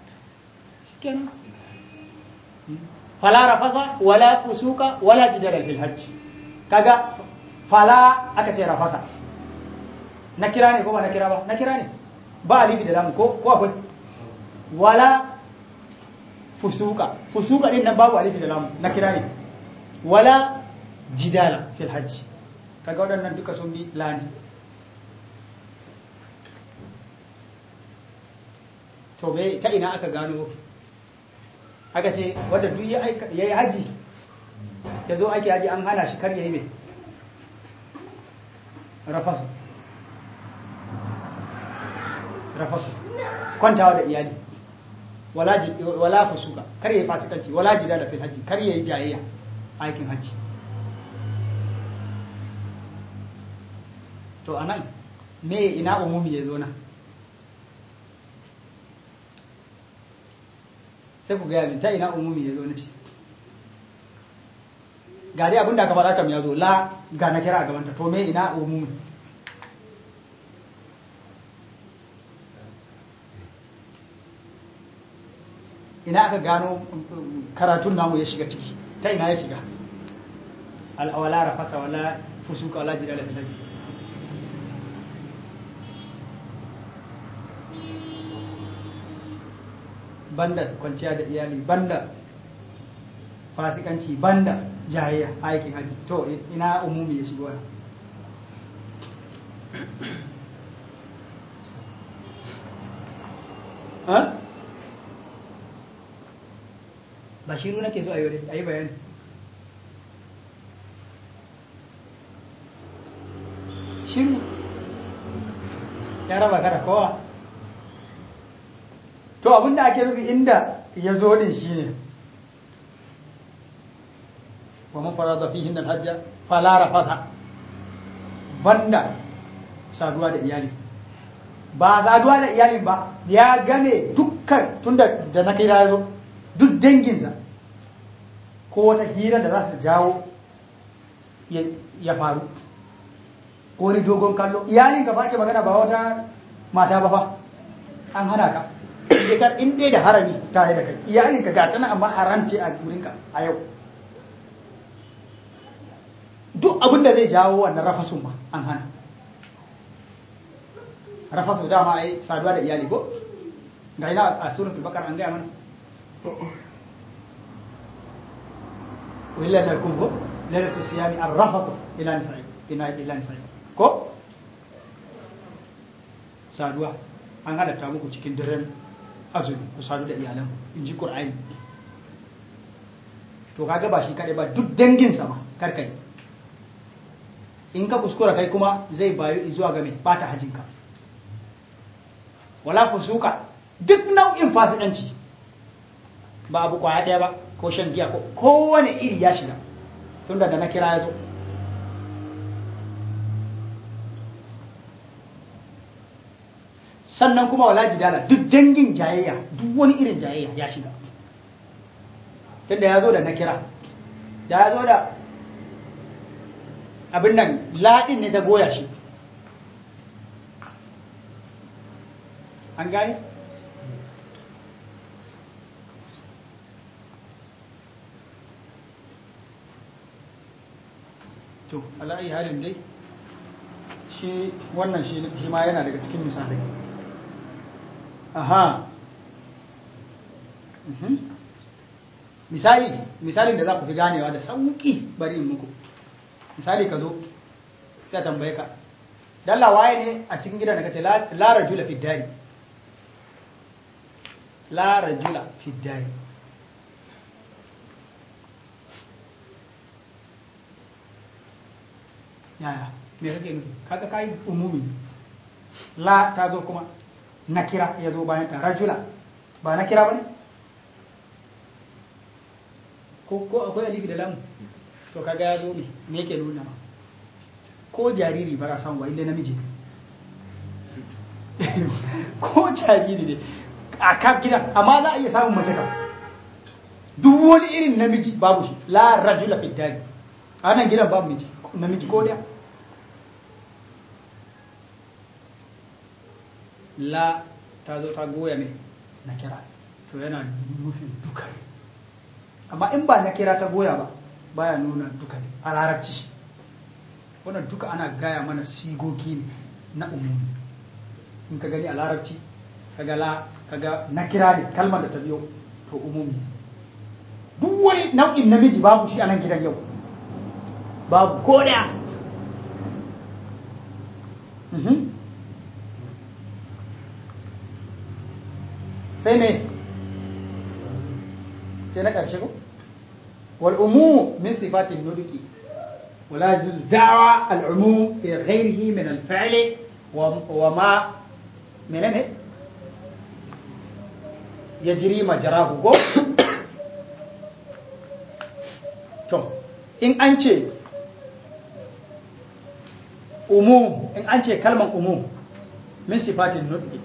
فلا رفض ولا فسوق ولا جدال في الحج كذا فلا أكثر رفض نكراني كما نكرا با نكراني با علي بدلام كو كو أقول ولا فسوق فسوق دين باب علي بدلام نكراني ولا جدال في الحج kaga waɗannan duka sun bi lani to bai ta ina aka gano aka ce wadda duk ya yi haji ya zo ake haji an hana shi kar ya yi mai rafasu rafasu kwantawa da iyali wala ji- wala fusuka kar yayi fasikanci wala jidala fil hajji kar yayi jayayya aikin hajji to anan me ina umumi ya zo na sai ku gaya min ta ina umumi ya zo na ce ga dai abinda aka faɗa kam ya zo la ga na kira a gabanta to me ina umumi ina aka gano karatun namu ya shiga ciki ta ina ya shiga al'awala rafata wala fusuka wala jidala fil hajji banda kwanciya da iyali banda fasikanci banda jayayya aikin haji to ina umumi ya shigo ha ba shiru nake so a yi a yi bayani shiru ya raba kada kowa to abinda ake nufi inda ya zo din shi ne wa man farada fihi al hajja fala rafata banda saduwa da iyali ba saduwa da iyali ba ya gane dukkan tunda da na kai ya zo duk danginsa ko wata hira da za ta jawo ya faru ko wani dogon kallo iyalin ka ba ke magana ba wata mata ba fa an hana ka shekar in dai da harami tare da kai iyalin ka gata na amma haramce a gurinka a yau duk abin da zai jawo wannan rafasun ma an hana rafasu dama ai saduwa da iyali ko ga ina a suratul bakar an gaya mana willa lakum ko lalatu siyami arrafatu ila nisa'i ila ila nisa'i ko saduwa an halatta muku cikin daren azumi ku sadu da iyalan in ji qur'ani to kaga ba shi kadai ba duk danginsa ma karkai in ka kuskura kai kuma zai bayu zuwa ga mai bata hajinka wala fusuka duk nau'in fasikanci ba abu kwaya daya ba ko shan giya ko kowane iri ya shiga tunda da na kira ya zo sannan kuma wala jidala duk dangin jayayya duk wani irin jayayya ya shiga tunda ya zo da na kira da ya zo da abin nan laɗin ne ta goya shi an gani to ala'ayi halin dai shi wannan shi ma yana daga cikin misalai aha misali misalin da za ku fi ganewa da sauƙi bari in muku misali ka zo sai tambaye ka dalla waye ne a cikin gidan da kace la rajula fi dari la rajula fi dari yaya me kake nufi kaga kai umumi la ta zo kuma nakira ya zo bayan ta rajula ba nakira bane ko ko akwai alifi da lamu to kaga ya zo ne me yake nuna ma ko jariri ba za samu ba inda namiji ne ko jariri ne a kaf gidan amma za a iya samun mace kam duk wani irin namiji babu shi la rajula fi dari a nan gidan babu miji namiji ko da la ta zo ta goya ne na kira to yana nufin duka ne amma in ba na kira ta goya ba baya nuna duka ne a larabci wannan duka ana gaya mana sigogi ne na umumi in ka gani a larabci kaga la kaga na kira ne kalmar da ta biyo to umumi duk wani nau'in namiji babu shi a nan gidan yau babu ko daya sai ne sai na ƙarshe ko wal umu min sifatin nuduki ولا يجوز دعوى العموم في غيره من الفعل وما من يجري مجراه to in an ce umum in an ce kalman umum min sifatin nutqi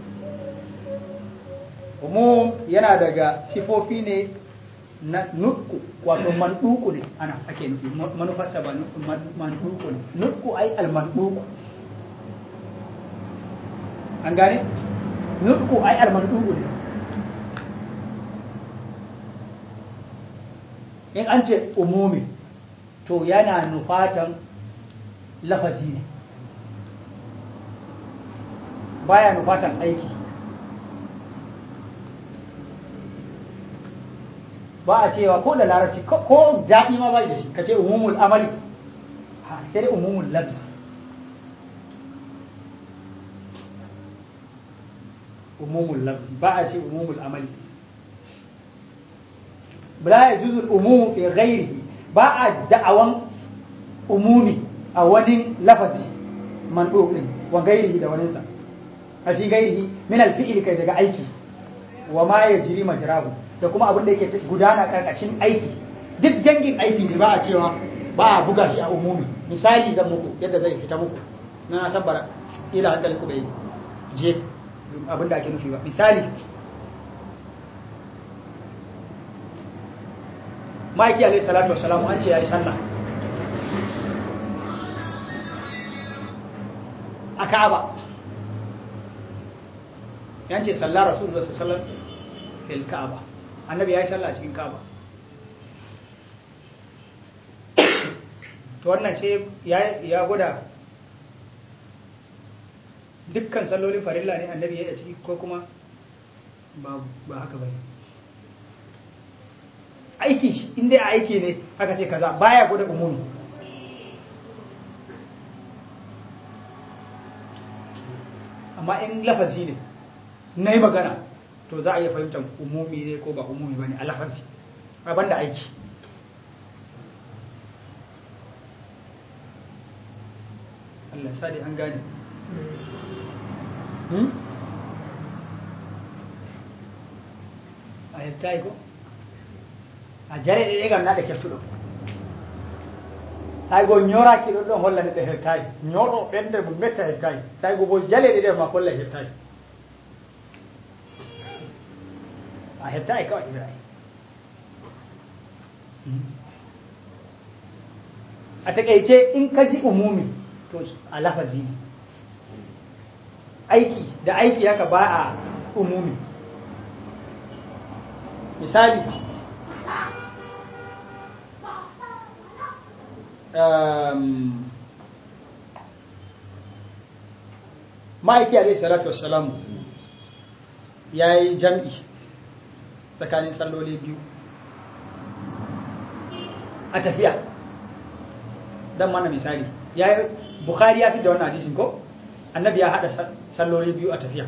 umum yana daga sifofi ne na nutku wato manduku ne ana ake nufi manufarsa ba manduku ne nutku ai almanduku an gane nutku ai almanduku ne in an ce umumi to yana nufatan lafazi ne baya nufatan aiki ba a cewa ko da larabci ko daɗi ma bai da shi ka ce umumul amali ha sai dai umumul labs umumul labs ba a ce umumul amali la yajuzu umumu fi ghairihi ba a da'awan umumi a wani lafazi mandubin wa gairihi da waninsa a fi gairihi min alfi'il kai daga aiki wa ma yajri majrahu da kuma abin da yake gudana karkashin aiki duk dangin aiki ne ba a cewa ba a buga shi a umumi misali zan muku yadda zai fita muku na san bara ila hankali ku bai je abin da ake nufi ba misali ma'aiki alaihi salatu wassalamu an ce ya yi sallah a ka'aba yan ce sallah rasulullah sallallahu alaihi fil ka'aba annabi ya yi sallah a cikin ka'aba to wannan ce ya gwada dukkan sallolin farilla ne annabi ya yi a ciki ko kuma ba haka bai aiki shi inda a aiki ne aka ce kaza baya gwada umumi amma in lafazi ne na yi magana to za a iya fahimtar umumi ne ko ba umumi ba ne a lafazi a banda aiki Allah sa dai an gane a yadda ko a jare ɗe ɗegal naɗe keftuɗo taygo ñoraki ɗon ɗon holla neɗɗo hettayi ñoɗo ɓende mo metta hettayi taygo bo jaleɗe ɗe ma holla hettayi a hettayi kawai ibrahim a taƙaice in ka ji umumi to a lafazi ne aiki da aiki haka ba a umumi misali ma'aiki alaihi salatu wassalamu ya yi jam'i tsakanin salloli biyu a tafiya don mana misali ya yi bukari ya fi da wannan hadisin ko annabi ya haɗa salloli biyu a tafiya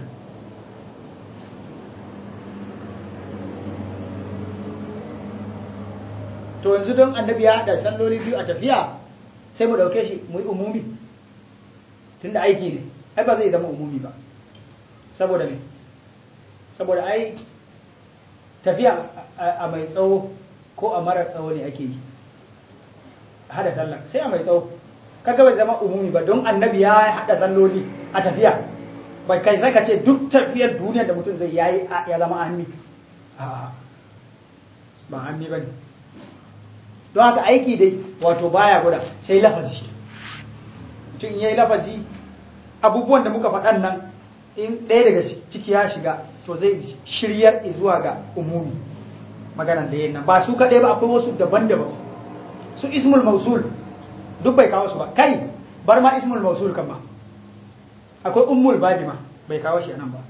to yanzu don annabi ya haɗa salloli biyu a tafiya sai mu ɗauke shi mu yi umumi tunda aiki ne ai ba zai zama umumi ba saboda me saboda ai tafiya a mai tsawo ko a mara tsawo ne ake yi hada sallah sai a mai tsawo kaga bai zama umumi ba don annabi ya hada salloli a tafiya bai kai sai ka ce duk tafiyar duniya da mutum zai yayi ya zama ammi a'a ba ammi bane don haka aiki dai wato baya guda sai lafazi mutum yayi lafazi abubuwan da muka faɗan nan in ɗaya daga ciki ya shiga to zai shiryar zuwa ga umumi maganan da yin nan ba su kaɗai ba akwai wasu daban-daban su ismul mausul duk bai kawo su ba kai bar ma ismul mausul kan ba akwai ummul babi ma bai kawo shi nan ba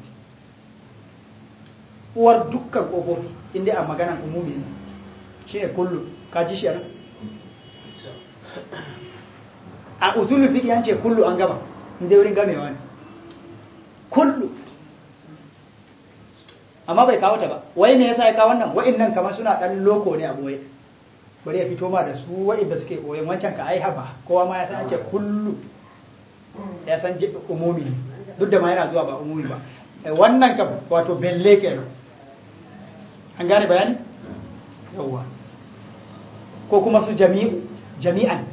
uwar dukkan ƙofofi inda a maganan umumi ne shi ne kullu ka ji shi nan a usulul fiqh an ce kullu an gama inda wurin gamewa ne kullu amma bai kawo ta ba wai me yasa ya kawo wannan wa'annan kamar suna dan loko ne a boye bari ya fito ma da su waɗanda suke koyon wancan ka ai haba kowa ma ya san ake kullu ya san je umumi ne duk da ma yana zuwa ba umumi ba Eh, wannan ka wato belle kenan an gane bayani yawwa ko kuma su jami'u jami'an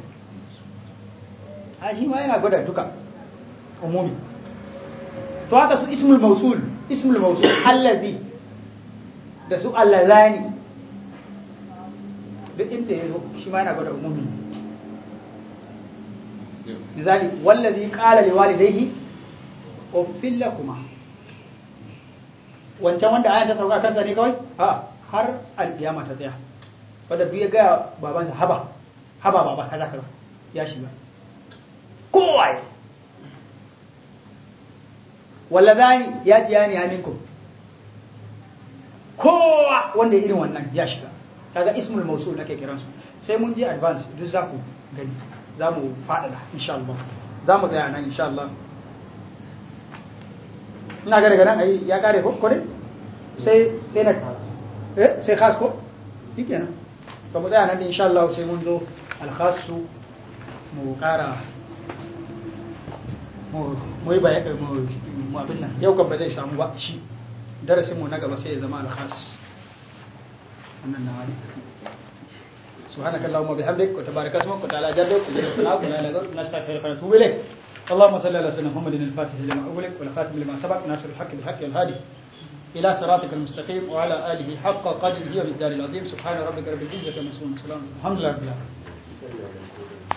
a shi ma yana gwada duka umumi to haka su ismul mausul ismul mausul allazi da su allazani duk inda ya zo shi ma yana gwada umumi misali wallazi qala liwalidayhi uffil lakuma wancan wanda ayan ta sauka kansa ne kawai ha har alkiyama ta tsaya wanda duk ya ga babansa haba haba baba kaza kaza ya shiga kowaye walladani ya tiya ni aminkum kowa wanda ya irin wannan ya shiga kaga ismul mausul nake kiransu sai mun je advance duk za ku gani za mu faɗaɗa insha Allah za mu tsaya nan insha Allah ina ga daga nan ai ya kare ko kore sai sai na eh sai khas ko shikenan to mu tsaya nan insha Allah sai mun zo al khasu mu kara mu mu yi bayani mu mu abin nan yau kan ba zai samu ba shi darasin mu na gaba sai ya zama al khas wannan na wani سبحانك اللهم وبحمدك وتبارك اسمك وتعالى جدك وجل ثناؤك ولا اله الا انت نستغفرك ونتوب اليك اللهم صل على سيدنا محمد الفاتح لما اغلق والخاتم لما سبق ناصر الحق بالحق والهادي الى صراطك المستقيم وعلى اله حق قدره وبالدار العظيم سبحان ربك رب العزه عما يصفون وسلام الحمد لله رب العالمين